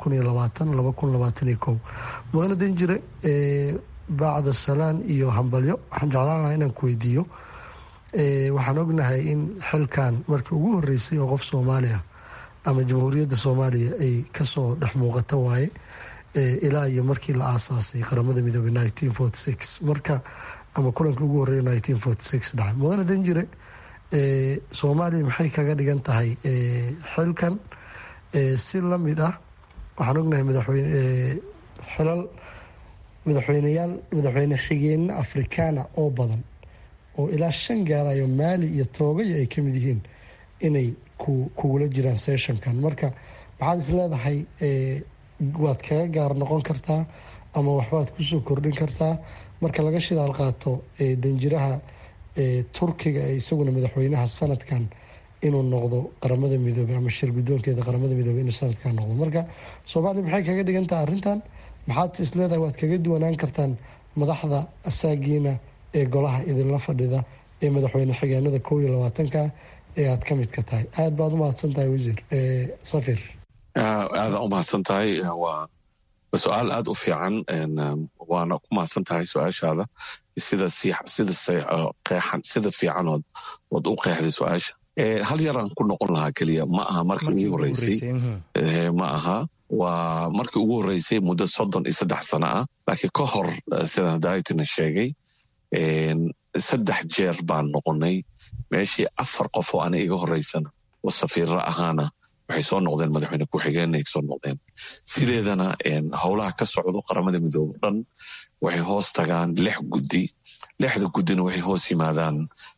mudane danjire bacda salaan iyo hambalyo waxaan jeclaan lahaa inaan ku weydiiyo waxaan ognahay in xilkan markii ugu horeysay oo qof soomaaliya ama jamhuuriyadda soomaaliya ay kasoo dhex muuqata waaye ilaa iyo markii la aasaasay qaramada midoobey marka ama kulankii ugu horeeya dhacay mudane danjire soomaaliya maxay kaga dhigan tahay xilkan si lamid ah waxaan ognahay madaxweyne xilal madaxweyneyaal madaxweyne xigeenno afrikaana oo badan oo ilaa shan gaarayo maali iyo toogaya ay kamid yihiin inay kugula jiraan sessionkan marka maxaad is leedahay waad kaga gaar noqon kartaa ama waxbaad kusoo kordhin kartaa marka laga shidaal qaato danjiraha turkiga ee isaguna madaxweynaha sanadkan inuu noqdo qaramada midoobey ama shir guddoonkeeda qaramada midoobey inuu sanadkan noqdo marka soomaaliya maxay kaga dhigan tahay arrintan maxaad is leedahay waad kaga duwanaan kartaan madaxda asaagiina ee golaha idinla fadhida ee madaxweyne xigeenada kow iyo labaatanka ee aad ka midka tahay aad baad u mahadsan tahay wasiir safir aada u mahadsan tahay waa su-aal aada u fiican waana ku mahadsan tahay su-aashaada sida qeexan sida fiicanood ood u qeexday su-aasha hal yaraan ku noqon lahaa keliya ma aha markii ugu horeysay ma aha waa markii ugu horeysay muddo soddon iyo saddex sano ah laakiin ka hor sidaan daayitina sheegay saddex jeer baan noqonay meeshii afar qof oo ana iga horeysana oo safiirra ahaana waxay soo noqdeen madaxweyne ku-xigeenay soo noqdeen sideedana howlaha ka socdo qaramada midoobe dhan waxay hoos tagaan lix guddi lixda guddina waxay hoos yimaadaan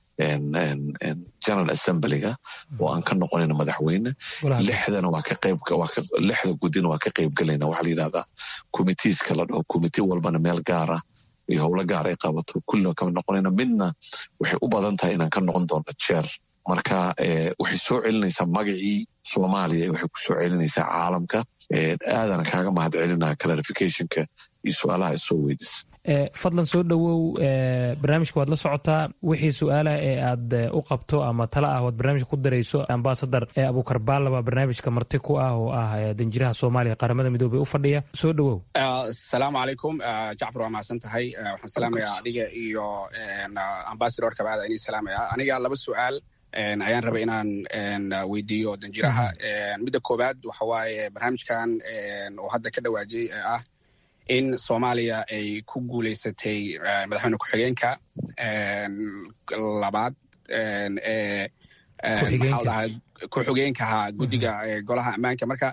general assemblyga oo aan ka noqonayn madaxweyne lixdana waa ka qayb lixda guddina waa ka qaybgalayna waxaa la yidhahdaa committeeska la dhaho committee walbana meel gaara iyo howlo gaar ay qabato kullina kama noqonayna midna waxay u badan tahay inaan ka noqon doono jeer marka waxay soo celinaysaa magacii soomaaliya waxay ku soo celinaysaa caalamka aadana kaaga mahad celinaya clarificationka iyo su-aalaha ay soo weydisa fadlan soo dhowow barnaamijka waad la socotaa wixii su-aalaha ee aad u qabto ama tala ah waad barnaamijka ku darayso ambasadar abukar baalla baa barnaamijka marti ku ah oo ah danjiraha soomaaliya qaramada midoobey u fadhiya soo dhowow asalaamu calaykum jacfar waa mahadsan tahay waxaan salaamayaa adiga iyo ambasador kabaada inii salaamaya aniga laba su-aal ayaan rabay inaan weydiiyo danjiraha midda koowaad waxa waaye barnaamijkan oo hadda ka dhawaajiyey ee ah in soomaaliya ay ku guuleysatay madaxweyne ku-xigeenka labaad ee maxaadaha ku-xigeenkaha guddiga golaha ammaanka marka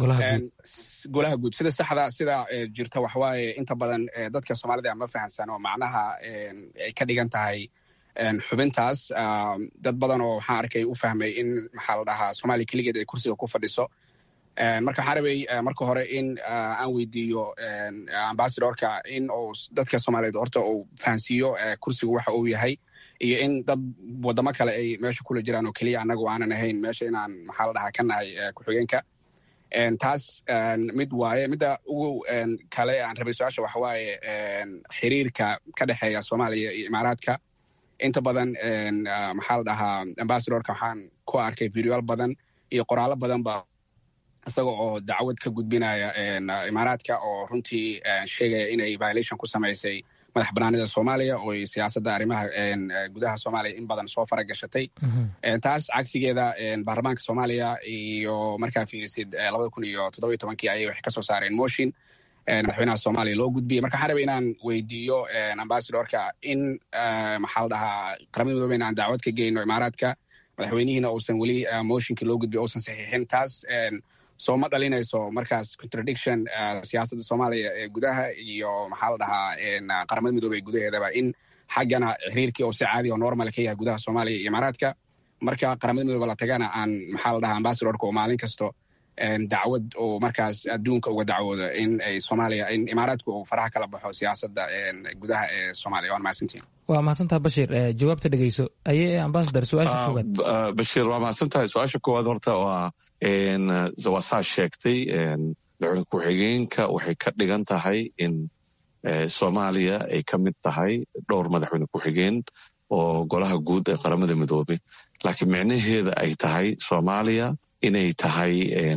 golaha guud sida saxda sida jirta waxawaaye inta badan dadka soomaalida ma fahamsan oo macnaha ay ka dhigan tahay xubintaas dad badan oo waxaan arkay u fahmay in maxaa la dhahaa soomaaliya keligeed ay kursiga ku fadhiso marka waxaan rabay marka hore in aan weydiiyo ambasadorka in uu dadka soomaaliyeed horta uu fahansiiyo kursigu waxa uu yahay iyo in dad wadamo kale ay meesha kula jiraan oo keliya annagu aanan ahayn meesha inaan maxaa la dhahaa ka nahay ku-xigeenka taas mid waaye midda ugu kale aan rabay su-aasha waxa waaye xiriirka ka dhexeeya soomaaliya iyo imaaraadka inta badan maxaa la dhahaa ambasadorka waxaan ku arkay videoyaal badan iyo qoraallo badanba isaga oo dacwad ka gudbinaya imaaraadka oo runtii sheegaya inay violation ku samaysay madax banaanida soomaaliya oo siyaasadda arrimaha gudaha soomaaliya in badan soo faragashatay taas cagsigeeda baarlamaanka soomaaliya iyo markaa fiirisid labada kun iyo toddobiyo tobankii ayay waxay kasoo saareen motion madaxweynaha soomaaliya loo gudbiyey marka waxaan rabay inaan weydiiyo ambasadorka in maxaa la dhahaa qaramada midoobe in aan dacwad ka geyno imaaraadka madaxweynihiina uusan weli motionkii loo gudbiyo uusan saxiixin taas soo ma dhalinayso markaas contradiction siyaasadda soomaaliya ee gudaha iyo maxaa la dhahaa qaramada midoobey gudaheedaba in xaggana xiriirkii oo si caadi oo normal ka yahay gudaha soomaaliya iyo imaaraadka marka qaramada midoobe la tagana aan maxaa la dhahaa ambasadorka oo maalin kasto dacwad oo markaas adduunka uga dacwooda in ay soomaaliya in imaaraadku uu faraha kala baxo siyaasadda gudaha ee soomaaliya waan mahadsantihin waa mahadsantaha bashir jawaabta dhegeyso aye ambasador su-aasha koowaad bashiir waa mahadsan tahay su-aasha koowaad horta waa waa saa sheegtay madaxweyne ku-xigeenka waxay ka dhigan tahay in soomaaliya ay ka mid tahay dhowr madaxweyne ku-xigeen oo golaha guud ee qaramada midoobay laakiin micnaheeda ay tahay soomaaliya inay tahay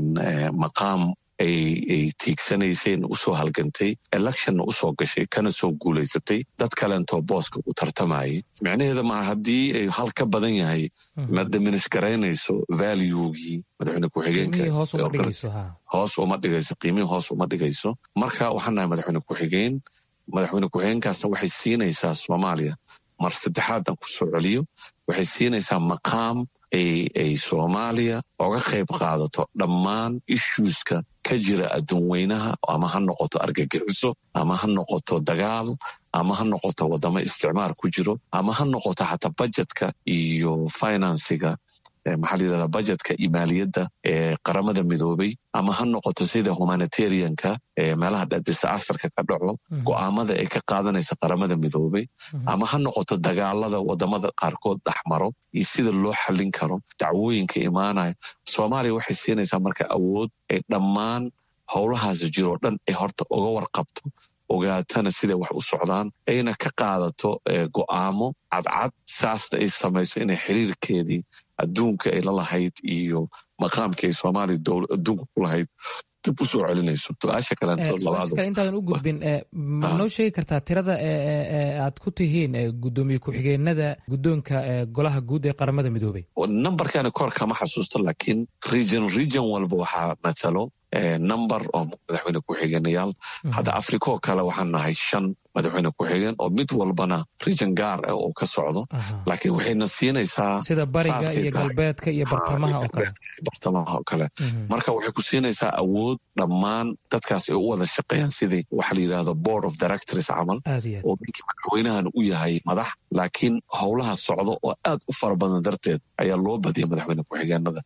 maqaam ay tiigsanayseen usoo halgantay electionna usoo gashay kana soo guulaysatay dad kalentoo booska u tartamayay micnaheeda maa haddii ay hal ka badan yahay ma diminish garaynayso valuegii madaxweyne ku-xigeenka hoos uma dhigayso qiimihii hoos uma dhigayso marka waxaan nahay madaxweyne ku-xigeen madaxweyne ku-xigeenkaasna waxay siinaysaa soomaaliya mar saddexaadan ku soo celiyo waxay siinaysaa maqaam ay soomaaliya oga qayb qaadato dhammaan issueska ka jira adduun weynaha ama ha noqoto argagixiso ama ha noqoto dagaal ama ha noqoto wadamo isticmaar ku jiro ama ha noqoto xataa bajetka iyo finansiga maxaa la yidhahdaa bajetka iyo maaliyadda ee qaramada midoobay ama ha noqoto sida humanitarianka ee meelaha disasarka ka dhaco go'aamada ay ka qaadanaysa qaramada midoobay ama ha noqoto dagaalada wadamada qaarkood dhexmaro iyo sida loo xallin karo dacwooyinka imaanaya soomaaliya waxay siinaysaa marka awood ay dhammaan howlahaas jiroo dhan ay horta uga warqabto ogaatana siday wax u socdaan ayna ka qaadato go'aamo cadcad saasna ay samayso inay xiriirkeedii adduunka ay la lahayd iyo maqaamkii ay soomaaliya adduunka ku lahayd dib u soo celinayso su-aasha kale intaadan u gudbin ma noo sheegi kartaa tirada aad ku tihiin gudoomiye ku-xigeenada guddoonka golaha guud ee qaramada midoobay numberkani kor kama xasuusto laakiin region region walba waxaa matalo number oo madaxweyne ku-xigeenayaal hadda africa oo kale waxaan nahay shan madaxweyne ku-xigeen oo mid walbana region gaar ah oo ka socdo laakiin waxayna siinaysaa sida bariga iyo galbeedka iyo bartamaha oo kale bartamaha oo kale marka waxay ku siinaysaa awood dhammaan dadkaas ay u wada shaqeeyaan sidii waxa la yidhahdo board of directors camal oo ninkii madaxweynahan u yahay madax laakiin howlaha socdo oo aad u fara badan darteed ayaa loo badiyay madaxweyne ku-xigeenada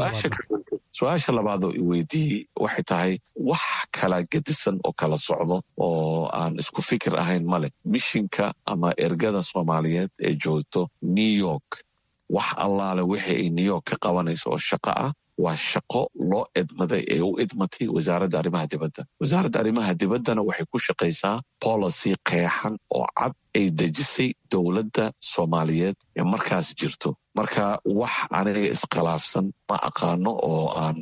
su-aasha labaadoo i weydiiyey waxay tahay wax kala gedisan oo kala socdo oo aan isku fikir ahayn male mishinka ama ergada soomaaliyeed ee joogto new york wax allaale wixii ay new york ka qabanayso oo shaqo ah waa shaqo loo edmaday ee u idmatay wasaaradda arrimaha dibadda wasaaradda arrimaha dibaddana waxay ku shaqaysaa policy qeexan oo cad ay dejisay dowladda soomaaliyeed ee markaas jirto marka wax aniga iskhilaafsan ma aqaano oo aan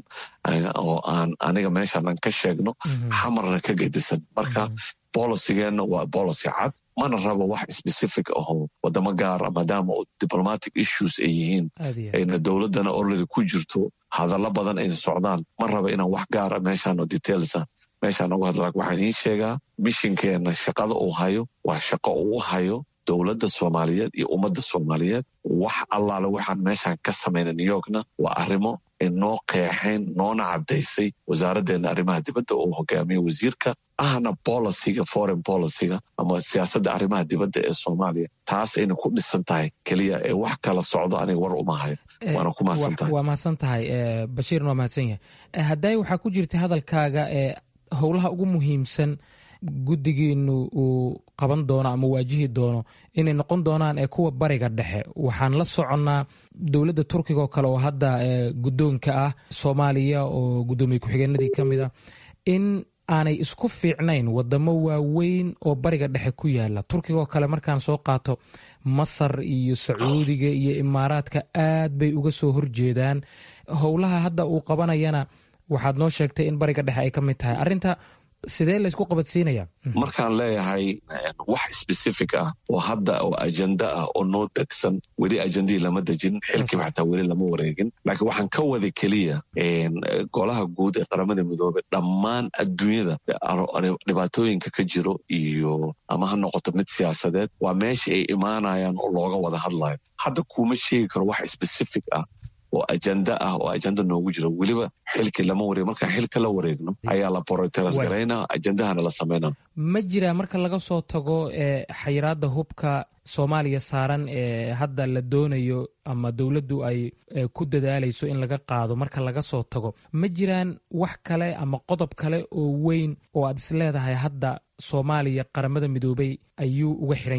oo aan aniga meeshanan ka sheegno xamarna ka gedisan marka bolicygeenna waa bolicy cad mana rabo wax specific ahoo wadamo gaara maadaama diplomatic issues ay yihiin ayna dowladdana orlady ku jirto hadallo badan ayna socdaan ma raba inaan wax gaara meeshaan oo detailsa meeshaan uga hadla waxaan idiin sheegaa mishinkeenna shaqada uu hayo waa shaqo uu hayo dowladda soomaaliyeed iyo ummadda soomaaliyeed wax allaale waxaan meeshaan ka samayna new yorkna waa arrimo ay noo qeexayn noona caddaysay wasaaraddeena arrimaha dibadda uu hogaamiyo wasiirka ahna boliciga foreign boliciga ama siyaasadda arrimaha dibadda ee soomaaliya taas ayna ku dhisan tahay keliya ee wax kala socdo aniga war uma hayo waana ku mahadsan tahay waa mahadsan tahay bashiirna waa mahadsan yahay hadday waxaa ku jirta hadalkaaga ee howlaha ugu muhiimsan guddigiinu uu qaban doono ama waajihi doono inay noqon doonaan ee kuwa bariga dhexe waxaan la soconnaa dowladda turkiga oo kale oo hadda guddoonka ah soomaaliya oo guddoomiye ku-xigeenadii ka mid a in aanay isku fiicnayn wadamo waaweyn oo bariga dhexe ku yaala turkiga oo kale markaan soo qaato masar iyo sacuudiga iyo imaaraadka aad bay uga soo horjeedaan howlaha hadda uu qabanayana waxaad noo sheegtay in bariga dhexe ay ka mid tahay arinta sidee laysku qabadsiinaya markaan leeyahay wax specific ah oo hadda oo ajenda ah oo noo degsan weli ajendihii lama dejin xilkiiba xataa weli lama wareegin laakiin waxaan ka wada keliya golaha guud ee qaramada midoobey dhammaan adduunyada dhibaatooyinka ka jiro iyo ama ha noqoto mid siyaasadeed waa meesha ay imaanayaan oo looga wada hadlayo hadda kuma sheegi karo wax specific ah oo ajenda ah oo ajenda noogu jiro weliba xilkii lama wareeg markaan xilka la wareegno ayaa la boroteras garayna ajendahana la samayna ma jiraa marka laga soo tago xayiraadda hubka soomaaliya saaran ee hadda la doonayo ama dowladdu ay ku dadaalayso in laga qaado marka laga soo tago ma jiraan wax kale ama qodob kale oo weyn oo aad is leedahay hadda soomaaliya qaramada midoobay ayuu uga xiran yahay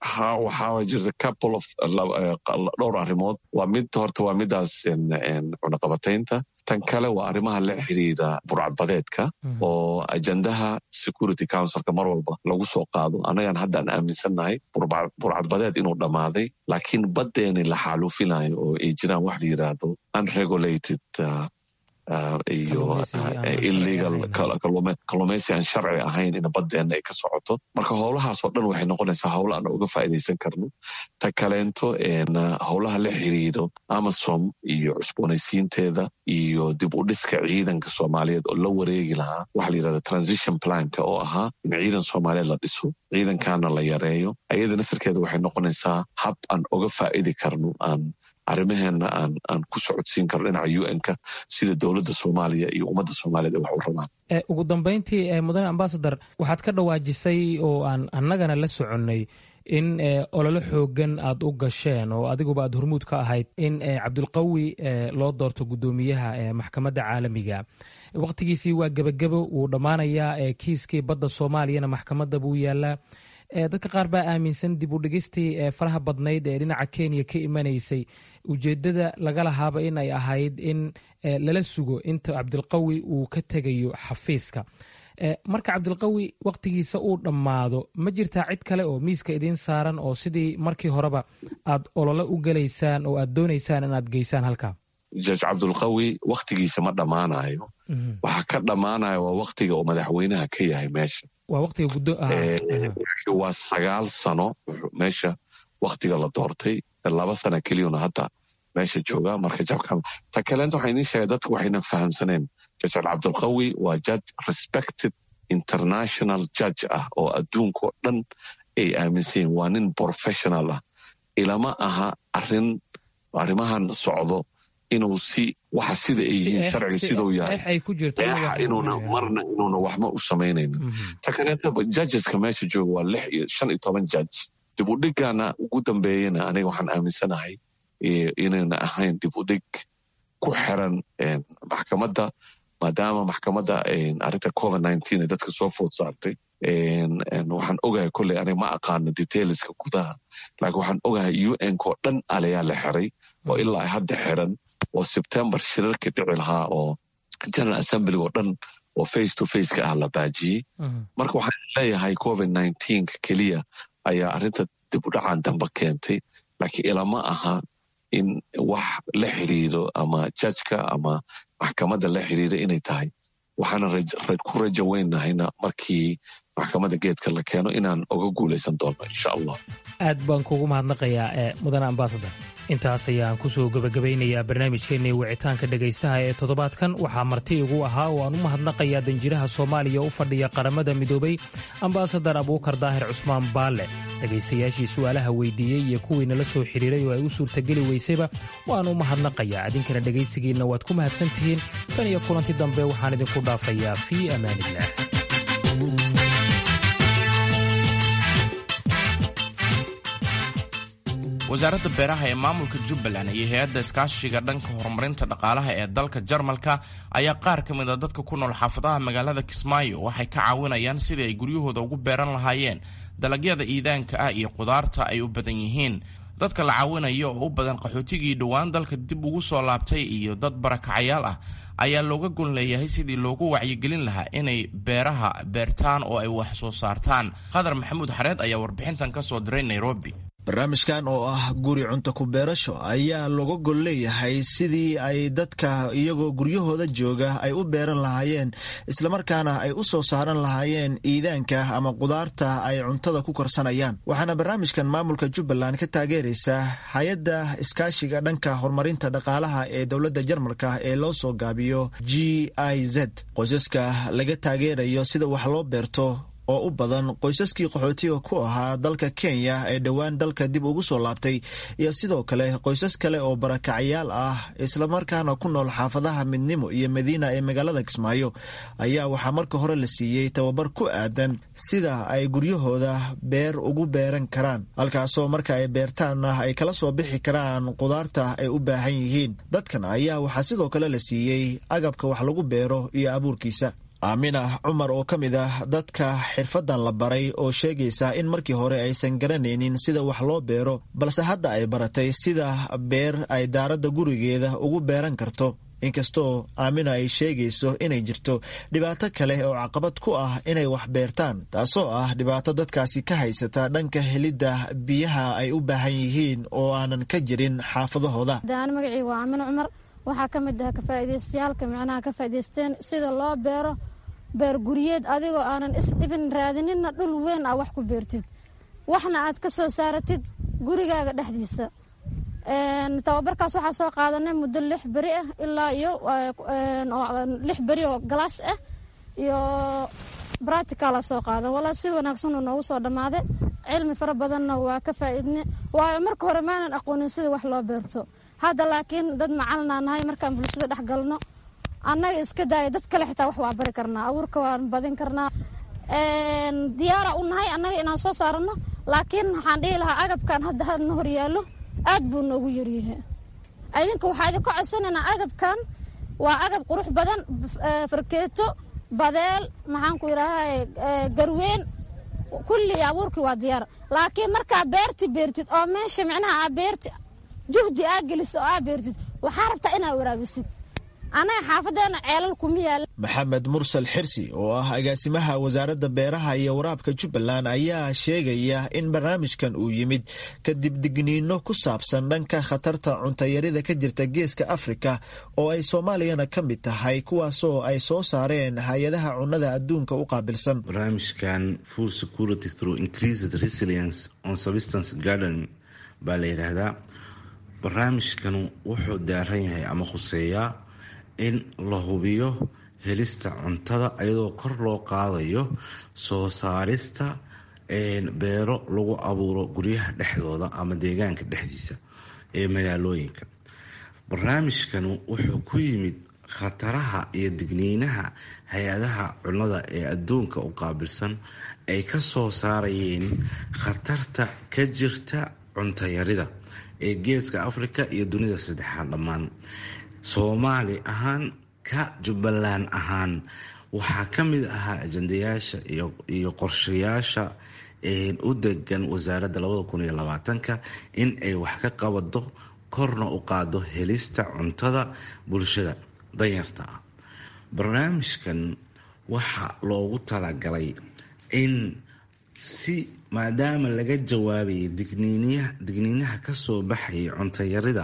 ha waxaa jirta couple of dhowr arrimood waa mid horta waa midaas cunaqabataynta tan kale waa arrimaha la xiriira burcadbadeedka oo ajendaha security councilka mar walba lagu soo qaado annagaan haddaan aaminsannahay burcadbadeed inuu dhammaaday laakiin baddeeni la xaaluufinayo oo ay jiraan wax la yidhaahdo unregulated iyo illegal kalluumaysi aan sharci ahayn in baddeena ay ka socoto marka howlahaas oo dhan waxay noqonaysaa howla aan uga faa'iidaysan karno ta kaleento howlaha la xiriiro amasom iyo cusboonaysiinteeda iyo dib u dhiska ciidanka soomaaliyeed oo la wareegi lahaa waxa la yidhahda transition planka oo ahaa in ciidan soomaaliyeed la dhiso ciidankaana la yareeyo ayada nasarkeeda waxay noqonaysaa hab aan uga faa'idi karno aan arrimaheena aan aan ku socodsiin karno dhinaca u n-ka sida dowladda soomaaliya iyo ummadda soomaaliyeed ay wax u rabaan ugu dambeyntii mudane ambasador waxaad ka dhawaajisay oo aan annagana la soconnay in ololo xoogan aad u gasheen oo adiguba aad hormuud ka ahayd in cabdulqawi loo doorto guddoomiyaha maxkamadda caalamiga wakhtigiisii waa gebagebo wuu dhammaanayaa kiiskii badda soomaaliyana maxkamadda buu yaalaa dadka qaar baa aaminsan dib u dhigistii faraha badnayd ee dhinaca kenya ka imanaysay ujeedada laga lahaaba in ay ahayd in lala sugo inta cabdilqawi uu ka tegayo xafiiska marka cabdilqawi wakhtigiisa uu dhammaado ma jirtaa cid kale oo miiska idiin saaran oo sidii markii horeba aad olole u gelaysaan oo aad doonaysaan inaad geysaan halkaa jaj cabdulqawi wakhtigiisa ma dhammaanayo waxaa ka dhammaanaya waa wakhtiga uu madaxweynaha ka yahay meesha waa waqtiga guddo waa sagaal sano meesha wakhtiga la doortay laba sana keliyuna hadda meesha jooga marka jabka ta kaleenta waxaa idiin sheegay dadku waxaynan fahamsaneen judge cabdulqawi waa judge respected international judge ah oo adduunkao dhan ay aaminsan waa nin professional ah ilama aha arin arrimahan socdo inuu si waxa sida ay yihiin sharciga siduu yahay eexa inuuna marna inuuna waxma u samaynaynin ta kaleeta judgeska meesha jooga waa lix iyo shan iyo toban judge dib u dhigana ugu dambeeyana aniga waxaan aaminsanahay inayna ahayn dib u dhig ku xiran maxkamadda maadaama maxkamadda arrinta covid nineteen ee dadka soo food saartay waxaan ogahay kolley aniga ma aqaano detailska gudaha laakiin waxaan ogahay u n ko dhan alayaa la xiray oo ilaa ay hadda xiran oo sebtembar shirarka dhici lahaa oo general assembly oo dhan oo face to faceka ah la baajiyey marka waxaan leeyahay covid nineteenka keliya ayaa arrinta dib u dhacan dambe keentay laakiin ilama aha in wax la xiriiro ama jajka ama maxkamadda la xiriira inay tahay waxaana ku rajo weynahayna markii maxkamadda geedka la keeno inaan oga guulaysan doono insha allah aad baan kugu mahadnaqayaa ee mudane ambasador intaas ayaan kusoo gebagabaynayaa barnaamijkeennii wicitaanka dhegaystaha ee toddobaadkan waxaa marti igu ahaa oo aan u mahadnaqayaa danjiraha soomaaliya u fadhiya qaramada midoobay ambasadar abuukar daahir cusmaan baalle dhegaystayaashii su'aalaha weydiiyey iyo kuwii nala soo xidhiiray oo ay u suurtageli weysayba waan u mahadnaqayaa idinkana dhegaysigiinna waad ku mahadsan tihiin tan iyo kulanti dambe waxaan idinku dhaafayaa fii amaaniillah wasaaradda beeraha ee maamulka jubbaland iyo hay-adda iskaashiga dhanka horumarinta dhaqaalaha ee dalka jarmalka ayaa qaar ka mid a dadka ku nool xaafadaha magaalada kismaayo waxay ka caawinayaan sidii ay guryahooda ugu beeran lahaayeen dalagyada iidaanka ah iyo qudaarta ay u badan yihiin dadka la caawinayo oo u badan qaxootigii dhowaan dalka dib ugu soo laabtay iyo dad barakacayaal ah ayaa looga gon leeyahay sidii loogu wacyigelin lahaa inay beeraha beertaan oo ay wax soo saartaan khadar maxamuud xareed ayaa warbixintan ka soo diray nairobi barnaamijkan oo ah guri cunto ku beerasho ayaa looga gol leeyahay sidii ay dadka iyagoo guryahooda jooga ay u beeran lahaayeen islamarkaana ay u soo saaran lahaayeen iidaanka ama qudaarta ay cuntada ku korsanayaan waxaana barnaamijkan maamulka jubbaland ka taageeraysa hay-adda iskaashiga dhanka horumarinta dhaqaalaha ee dowladda jarmalka ee loo soo gaabiyo g i z qoysaska laga taageerayo sida wax loo beerto oo u badan qoysaskii qaxootiga ku ahaa dalka kenya ee dhowaan dalka dib ugu soo laabtay iyo sidoo kale qoysas kale oo barakacayaal ah islamarkaana ku nool xaafadaha midnimo iyo madiina ee magaalada kismaayo ayaa waxaa marka hore la siiyey tababar ku aadan sida ay guryahooda beer ugu beeran karaan halkaasoo marka ay beertaanna ay kala soo bixi karaan qudaarta ay u baahan yihiin dadkan ayaa waxaa sidoo kale la siiyey agabka wax lagu beero iyo abuurkiisa aamina cumar oo ka mid ah dadka xirfaddan la baray oo sheegaysa in markii hore aysan garanaynin sida wax loo beero balse hadda ay baratay sida beer ay daaradda gurigeeda ugu beeran karto inkastoo aamina ay sheegayso inay jirto dhibaato kale oo caqabad ku ah inay wax beertaan taasoo ah dhibaato dadkaasi ka haysata dhanka helidda biyaha ay u baahan yihiin oo aanan ka jirin xaafadahooda magacii waa aamina cumar waxaa ka mid ah kafaa'idaystayaalka micnaha ka faa'idaysteen sida loo beero beer guryeed adigoo aanan isdhibin raadininna dhul weyn ah wax ku beertid waxna aad ka soo saaratid gurigaaga dhexdiisa tababarkaas waxaa soo qaadanay muddo lix beri ah ilaa iyo lix beri oo galaas ah iyo bracticala soo qaadan walaa si wanaagsan uu noogu soo dhammaaday cilmi fara badanna waa ka faa'iidne waayo marka hore maanan aqoonin sida wax loo beerto hadda laakiin dad macalinaa nahay markaan bulshada dhex galno annaga iska daaya dad kale xitaa wax waa bari karnaa abuurka waan badin karnaa diyaara u nahay annaga inaan soo saarano laakiin waxaan dhihi lahaa agabkan hadda hadna hor yaallo aad buu noogu yaryahay idinka waxaa idinka codsanaynaa agabkan waa agab qurux badan farkeeto badeel maxaan ku yidhaaha garweyn kulli abuurkii waa diyaar laakiin markaa beerti beertid oo meesha micnaha aa beerti juhdi aa geliso oo aa beertid waxaa rabtaa inaa waraabisid annaga xaafadeena ceelal kuma yaala maxamed mursal xirsi oo ah agaasimaha wasaaradda beeraha iyo waraabka jubbaland ayaa sheegaya in barnaamijkan uu yimid kadib digniino ku saabsan dhanka khatarta cuntayarida ka jirta geeska afrika oo ay soomaaliyana ka mid tahay kuwaasoo ay soo saareen hay-adaha cunnada adduunka u qaabilsan barnaamijkan food security through increased resilience on substance garden baa la yidhaahdaa barnaamijkan wuxuu daaran yahay ama khuseeyaa in la hubiyo helista cuntada iyadoo kor loo qaadayo soo saarista beero lagu abuuro guryaha dhexdooda ama deegaanka dhexdiisa ee magaalooyinka barnaamijkan wuxuu ku yimid khataraha iyo digniinaha hay-adaha cunnada ee adduunka u qaabilsan ay ka soo saarayeen khatarta ka jirta cuntayarida ee geeska afrika iyo dunida saddexaad dhammaan soomaali ahaan ka jubbaland ahaan waxaa ka mid ahaa ajandayaasha iyo qorshayaasha u degan wasaaradda labada kun iyo labaatanka in ay wax ka qabado korna u qaado helista cuntada bulshada danyarta ah barnaamijkan waxaa loogu talagalay in si maadaama laga jawaabayay digniinaha kasoo baxayay cuntayarida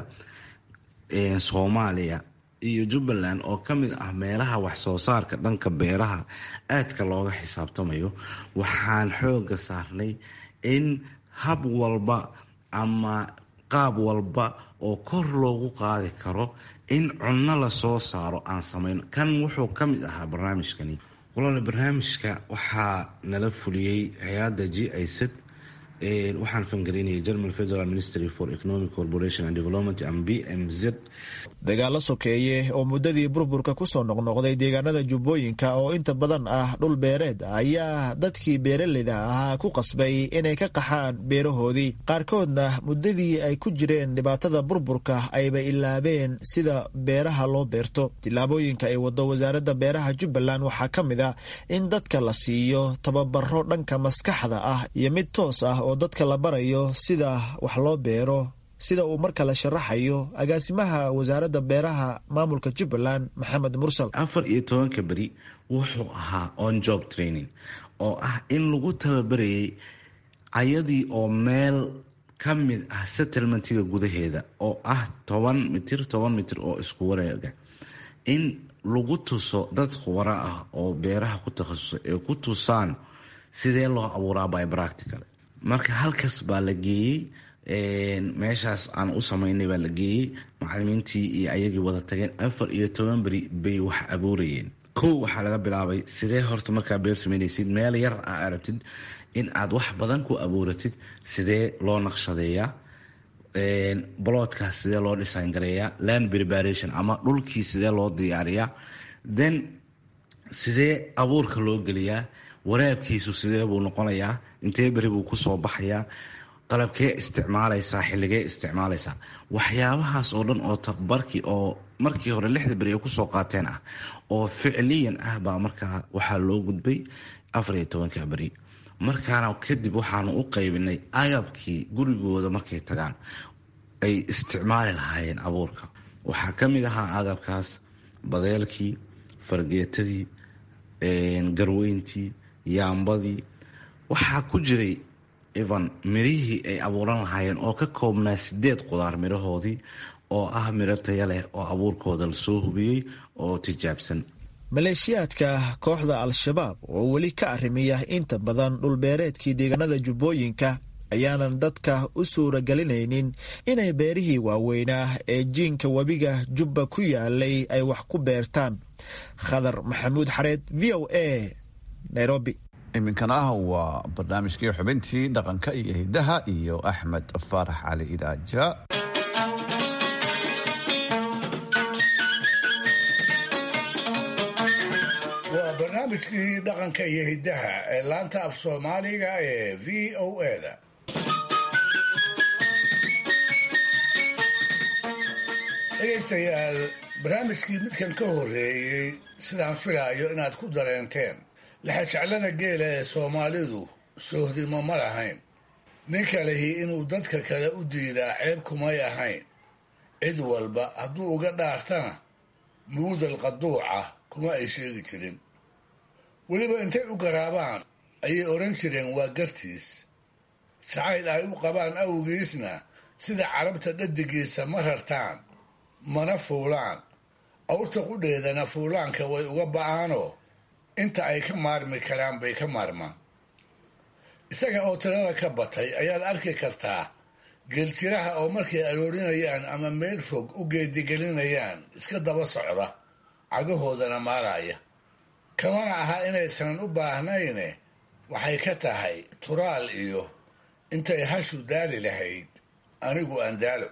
soomaaliya iyo jubbaland oo ka mid ah meelaha waxsoo saarka dhanka beeraha aadka looga xisaabtamayo waxaan xooga saarnay in hab walba ama qaab walba oo kor loogu qaadi karo in cunno lasoo saaro aan samayn kan wuxuu ka mid ahaa barnaamijkani walaal barnaamijka waxaa nala fuliyey hay-adda g iced waxaan fangareynayay german federal ministry for economic corporation and development and b m z dagaalo sokeeye oo muddadii burburka kusoo noqnoqday deegaanada jubbooyinka oo inta badan ah dhul beereed ayaa dadkii beeraleyda ahaa ku qasbay inay ka qaxaan beerahoodii qaarkoodna muddadii ay ku jireen dhibaatada burburka ayba ilaabeen sida beeraha loo beerto tillaabooyinka ay wado wasaaradda beeraha jubbaland waxaa ka mid a in dadka la siiyo tababaro dhanka maskaxda ah iyo mid toos ah oo dadka la barayo sida wax loo beero sida uu mar kale sharaxayo agaasimaha wasaaradda beeraha maamulka jubbaland maxamed mursal afar iyo tobanka beri wuxuu ahaa on job training oo ah in lagu tababarayay ayadii oo meel ka mid ah settlementiga gudaheeda oo ah toban mitir toban mitir oo isku wareega in lagu tuso dad khubaro ah oo beeraha ku takhasusay ee ku tusaan sidee loo abuuraa by practical marka halkaas baa la geeyey meeshaas aan u sameynay baa la geeyey macalimiintii iyo ayagii wada tageen afar iyo toban beri bay wax abuurayeen kow waxaa laga bilaabay sidee horta markaa beer sameynaysid meel yar aa arabtid in aad wax badan ku abuuratid sidee loo naqshadeeyaa boloodkaas sidee loo design gareeyaa land preparation ama dhulkii sidee loo diyaariyaa then sidee abuurka loo geliyaa waraabkiisu sidee buu noqonayaa intee beri buu kusoo baxayaa qalabkee isticmaalaysaa xilligee isticmaalaysaa waxyaabahaas oo dhan oo tababarkii oo markii hore lixda beri ay kusoo qaateen ah oo ficliyan ah baa markaa waxaa loo gudbay afar iyo tobanka beri markaana kadib waxaanu u qaybinay agabkii gurigooda markay tagaan ay isticmaali lahaayeen abuurka waxaa ka mid ahaa agabkaas badeelkii fargeetadii garweyntii yaambadii waxaa ku jiray evan mirihii ay abuuran lahaayeen oo ka koobnaa sideed qudaar mirahoodii oo ah miro taya leh oo abuurkooda lasoo hubiyey oo tijaabsan maleeshiyaadka kooxda al-shabaab oo weli ka arrimiya inta badan dhulbeereedkii deegaanada jubbooyinka ayaanan dadka u suuragelinaynin inay beerihii waaweynaa ee jiinka webiga jubba ku yaalay ay wax ku beertaan khadar maxamuud xareed v o a nairobi iminkana ah waa barnaamijkii xubintii dhaqanka iyo hidaha iyo axmed faarax cali idaaja waa barnaamijkii dhaqanka iyo hiddaha ee laanta af soomaaliga ee v o eda dhegaystayaal barnaamijkii midkan ka horreeyey sidaan filaayo inaad ku dareenteen laxajeclada geela ee soomaalidu soohdimo ma lahayn ninka lihi inuu dadka kale u diidaa ceeb kumay ahayn cid walba hadduu uga dhaartana muudal qaduuca kuma ay sheegi jirin weliba intay u garaabaan ayay odhan jireen waa gartiis jacayl ay u qabaan awgiisna sida carabta dhadigiisa ma rartaan mana fuulaan awrta qudheedana fuulaanka way uga ba'aanoo inta ay ka maarmi karaan bay ka maarmaan isaga oo tirada ka batay ayaad arki kartaa geeljiraha oo markay aroorinayaan ama meel fog u geedigelinayaan iska daba socda cagahoodana maaraya kamana aha inaysan u baahnayne waxay ka tahay turaal iyo intay hashu daali lahayd anigu aan daalo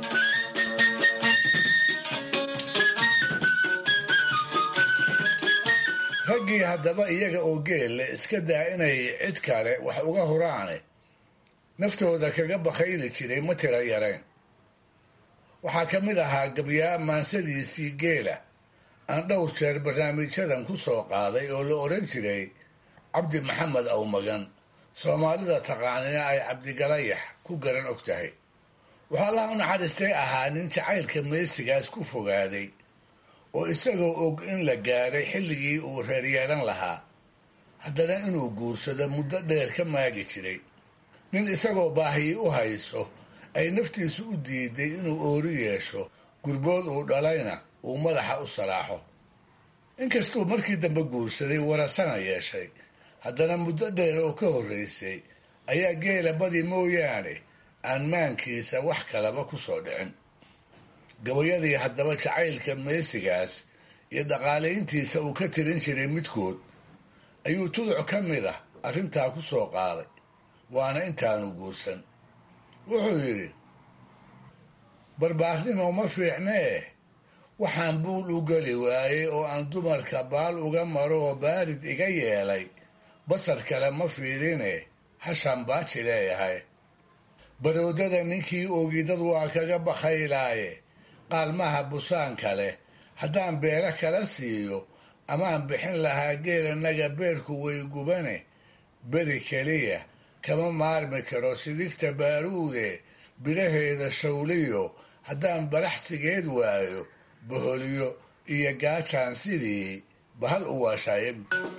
raggii haddaba iyaga oo geelle iska daa inay cid kale wax uga horaane naftooda kaga bakayli jiray ma tira yareen waxaa ka mid ahaa gabyaa maansadiisii geela aan dhowr jeer barnaamijyadan ku soo qaaday oo la odhan jiray cabdi maxamed awmagan soomaalida taqaanina ay cabdigalayax ku garan og tahay waxaa allaha u naxariistay ahaa nin jacaylka meesigaas ku fogaaday oo isagoo og in la gaadhay xilligii uu reer yeelan lahaa haddana inuu guursado muddo dheer ka maagi jiray nin isagoo baahiyi u hayso ay naftiisu u diiday inuu oori yeesho gurbood uu dhalayna uu madaxa u salaaxo inkastuu markii dambe guursaday warasana yeeshay haddana muddo dheer oo ka horraysay ayaa geela badi mooyaane aan maankiisa wax kalaba ku soo dhicin gabayadii haddaba jacaylka meesigaas iyo dhaqaalayntiisa uu ka tirin jiray midkood ayuu tuduc ka mid ah arrintaa ku soo qaaday waana intaanu guursan wuxuu yidhi barbaarnimo ma fiicnee waxaan buul u geli waayey oo aan dumarka baal uga maro oo baarid iga yeelay basar kale ma fiirine hashaan baaji leeyahay baroodada ninkii oogidad waa kaga bakhaylaaye qaalmaha busaanka leh haddaan beero kala siiyo amaan bixin lahaa geelanaga beerku way gubane beri keliya kama maarmi karo sidigta baaruude biraheeda shawliyo haddaan balaxsigeed waayo boholyo iyo gaajaan sidii bahal u waashaayabu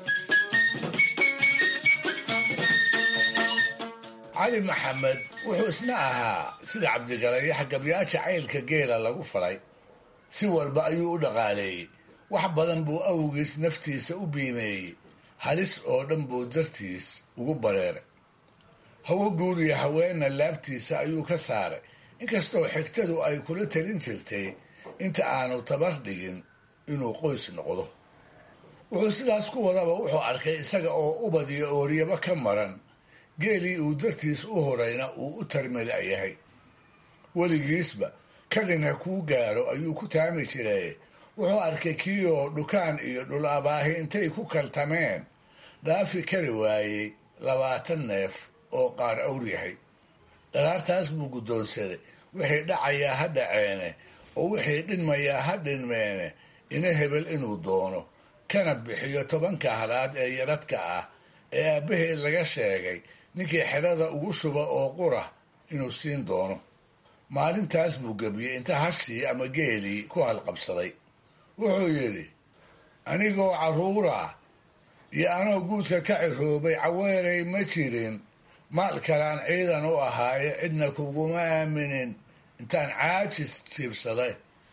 cali maxamed wuxuu isna ahaa sida cabdigalayax gabyaa jacaylka geela lagu falay si walba ayuu u dhaqaaleeyey wax badan buu awgiis naftiisa u biimeeyey halis oo dhan buu dartiis ugu bareeray hawo guuriya haweenna laabtiisa ayuu ka saaray inkastoo xigtadu ay kula talin jirtay inta aanu tabar dhigin inuu qoys noqdo wuxuu sidaas ku wadaba wuxuu arkay isaga oo ubad iyo ooryaba ka maran geelii uu dartiis u horayna uu u tarmila'yahay weligiisba kadinha kuu gaaro ayuu ku taami jiray wuxuu arkay kii oo dhukaan iyo dhul abaahi intay ku kaltameen dhaafi kari waayey labaatan neef oo qaar awr yahay dharaartaas buu guddoonsaday wixii dhacayaa ha dhaceene oo wixii dhinmayaa ha dhinmeene ina hebel inuu doono kana bixiyo tobanka halaad ee yaradka ah ee aabbaheed laga sheegay ninkii xerada ugu shuba oo qura inuu siin doono maalintaas buu gebiyey inta hashii ama geelii ku halqabsaday wuxuu yidhi anigoo carruura iyo anoo guudka ka ciroobay caweeray ma jirin maal kalaan ciidan u ahaaye cidna kuguma aaminin intaan caajis jiibsaday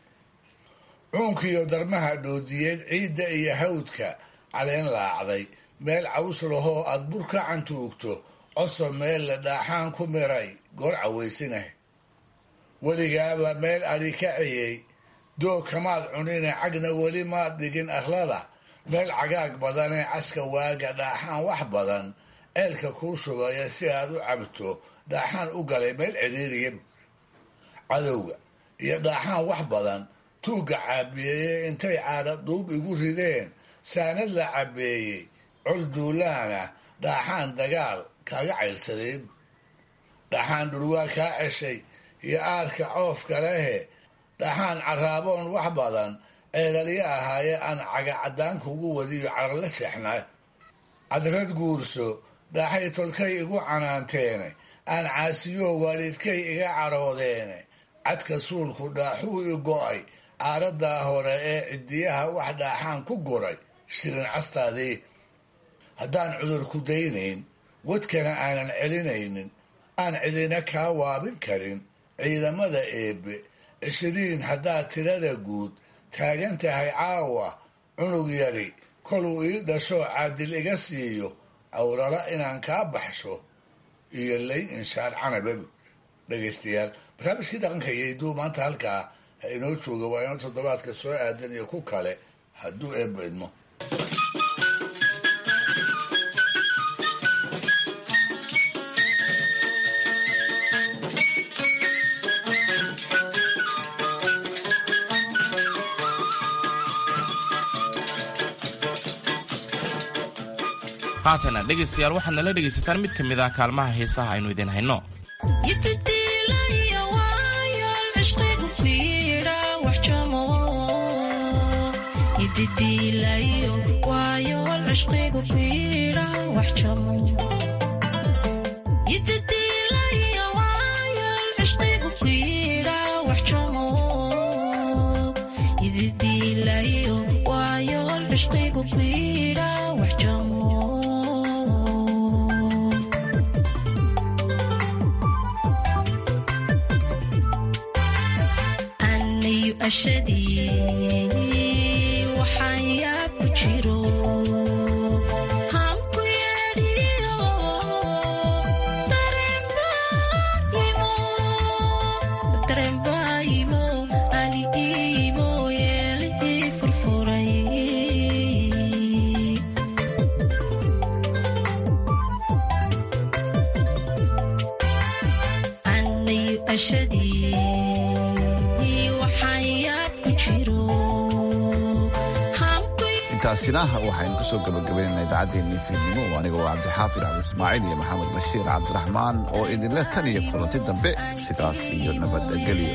cuunkiiyo darmaha dhoodiyeed ciidda iyo hawdka caleen laacday meel caws lahoo aad bur ka cantuugto coso meel la dhaaxaan ku miray goor cawaysinah weligaaba meel adhi ka ciyey doog kamaad cunine cagna weli maad dhigin akhlada meel cagaag badanee caska waaga dhaaxaan wax badan ceelka kuu shubaya si aad u cabto dhaaxaan u galay meel ciriiriya cadowga iyo dhaaxaan wax badan tuugga caabiyeeye intay caadha duub igu rideen saanad la cabeeyey col duulaana dhaaxaan dagaal kaaga caylsadeen dhaxaan dhurwaa kaa ceshay iyo aarka coofka lehe dhaxaan caraaboon wax badan ceelalyo ahaaye aan caga caddaan kugu wadiyo carla jeexnaa cadrad guurso dhaaxay tolkay igu canaanteene aan caasiyo waalidkay iga caroodeene cadka suulku dhaaxuu i go'ay caaradaa hore ee cidiyaha wax dhaaxaan ku guray shirin castaadii haddaan cudur ku daynayn wadkana aanan celinaynin aan cidina kaa waabin karin ciidamada eebbe cishiriin haddaad tirada guud taagan tahay caawa cunug yari koluu ii dhasho caadil iga siiyo awrala inaan kaa baxsho iyo lay inshaar canabab dhegaystayaal barnaamijkii dhaqanka iyo iduu maanta halkaa ha inoo jooga waa inoo toddobaadka soo aadan iyo ku kale hadduu eebba idmo haatana dhegaystayaal waxaad nala dhegaysataan mid ka mid ah kaalmaha heesaha aynu idin hayno intaasina waxaynu kusoo gabagabaynana idaacaddeenii fiidnimo oo aniga oo cabdixaafid cabdi ismaaciil iyo maxamed bashiir cabdiraxmaan oo idinle tan iyo kulanti dambe sidaas iyo nabadgelyo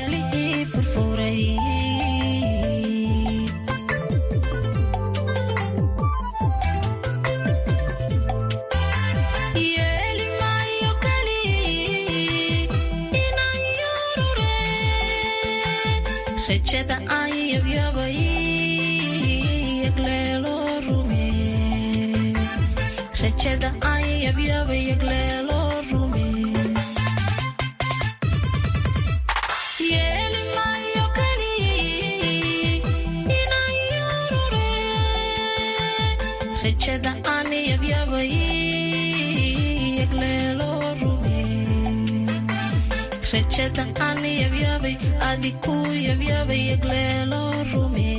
rajada aan yabyabay adiku yabyabay yagleelo rume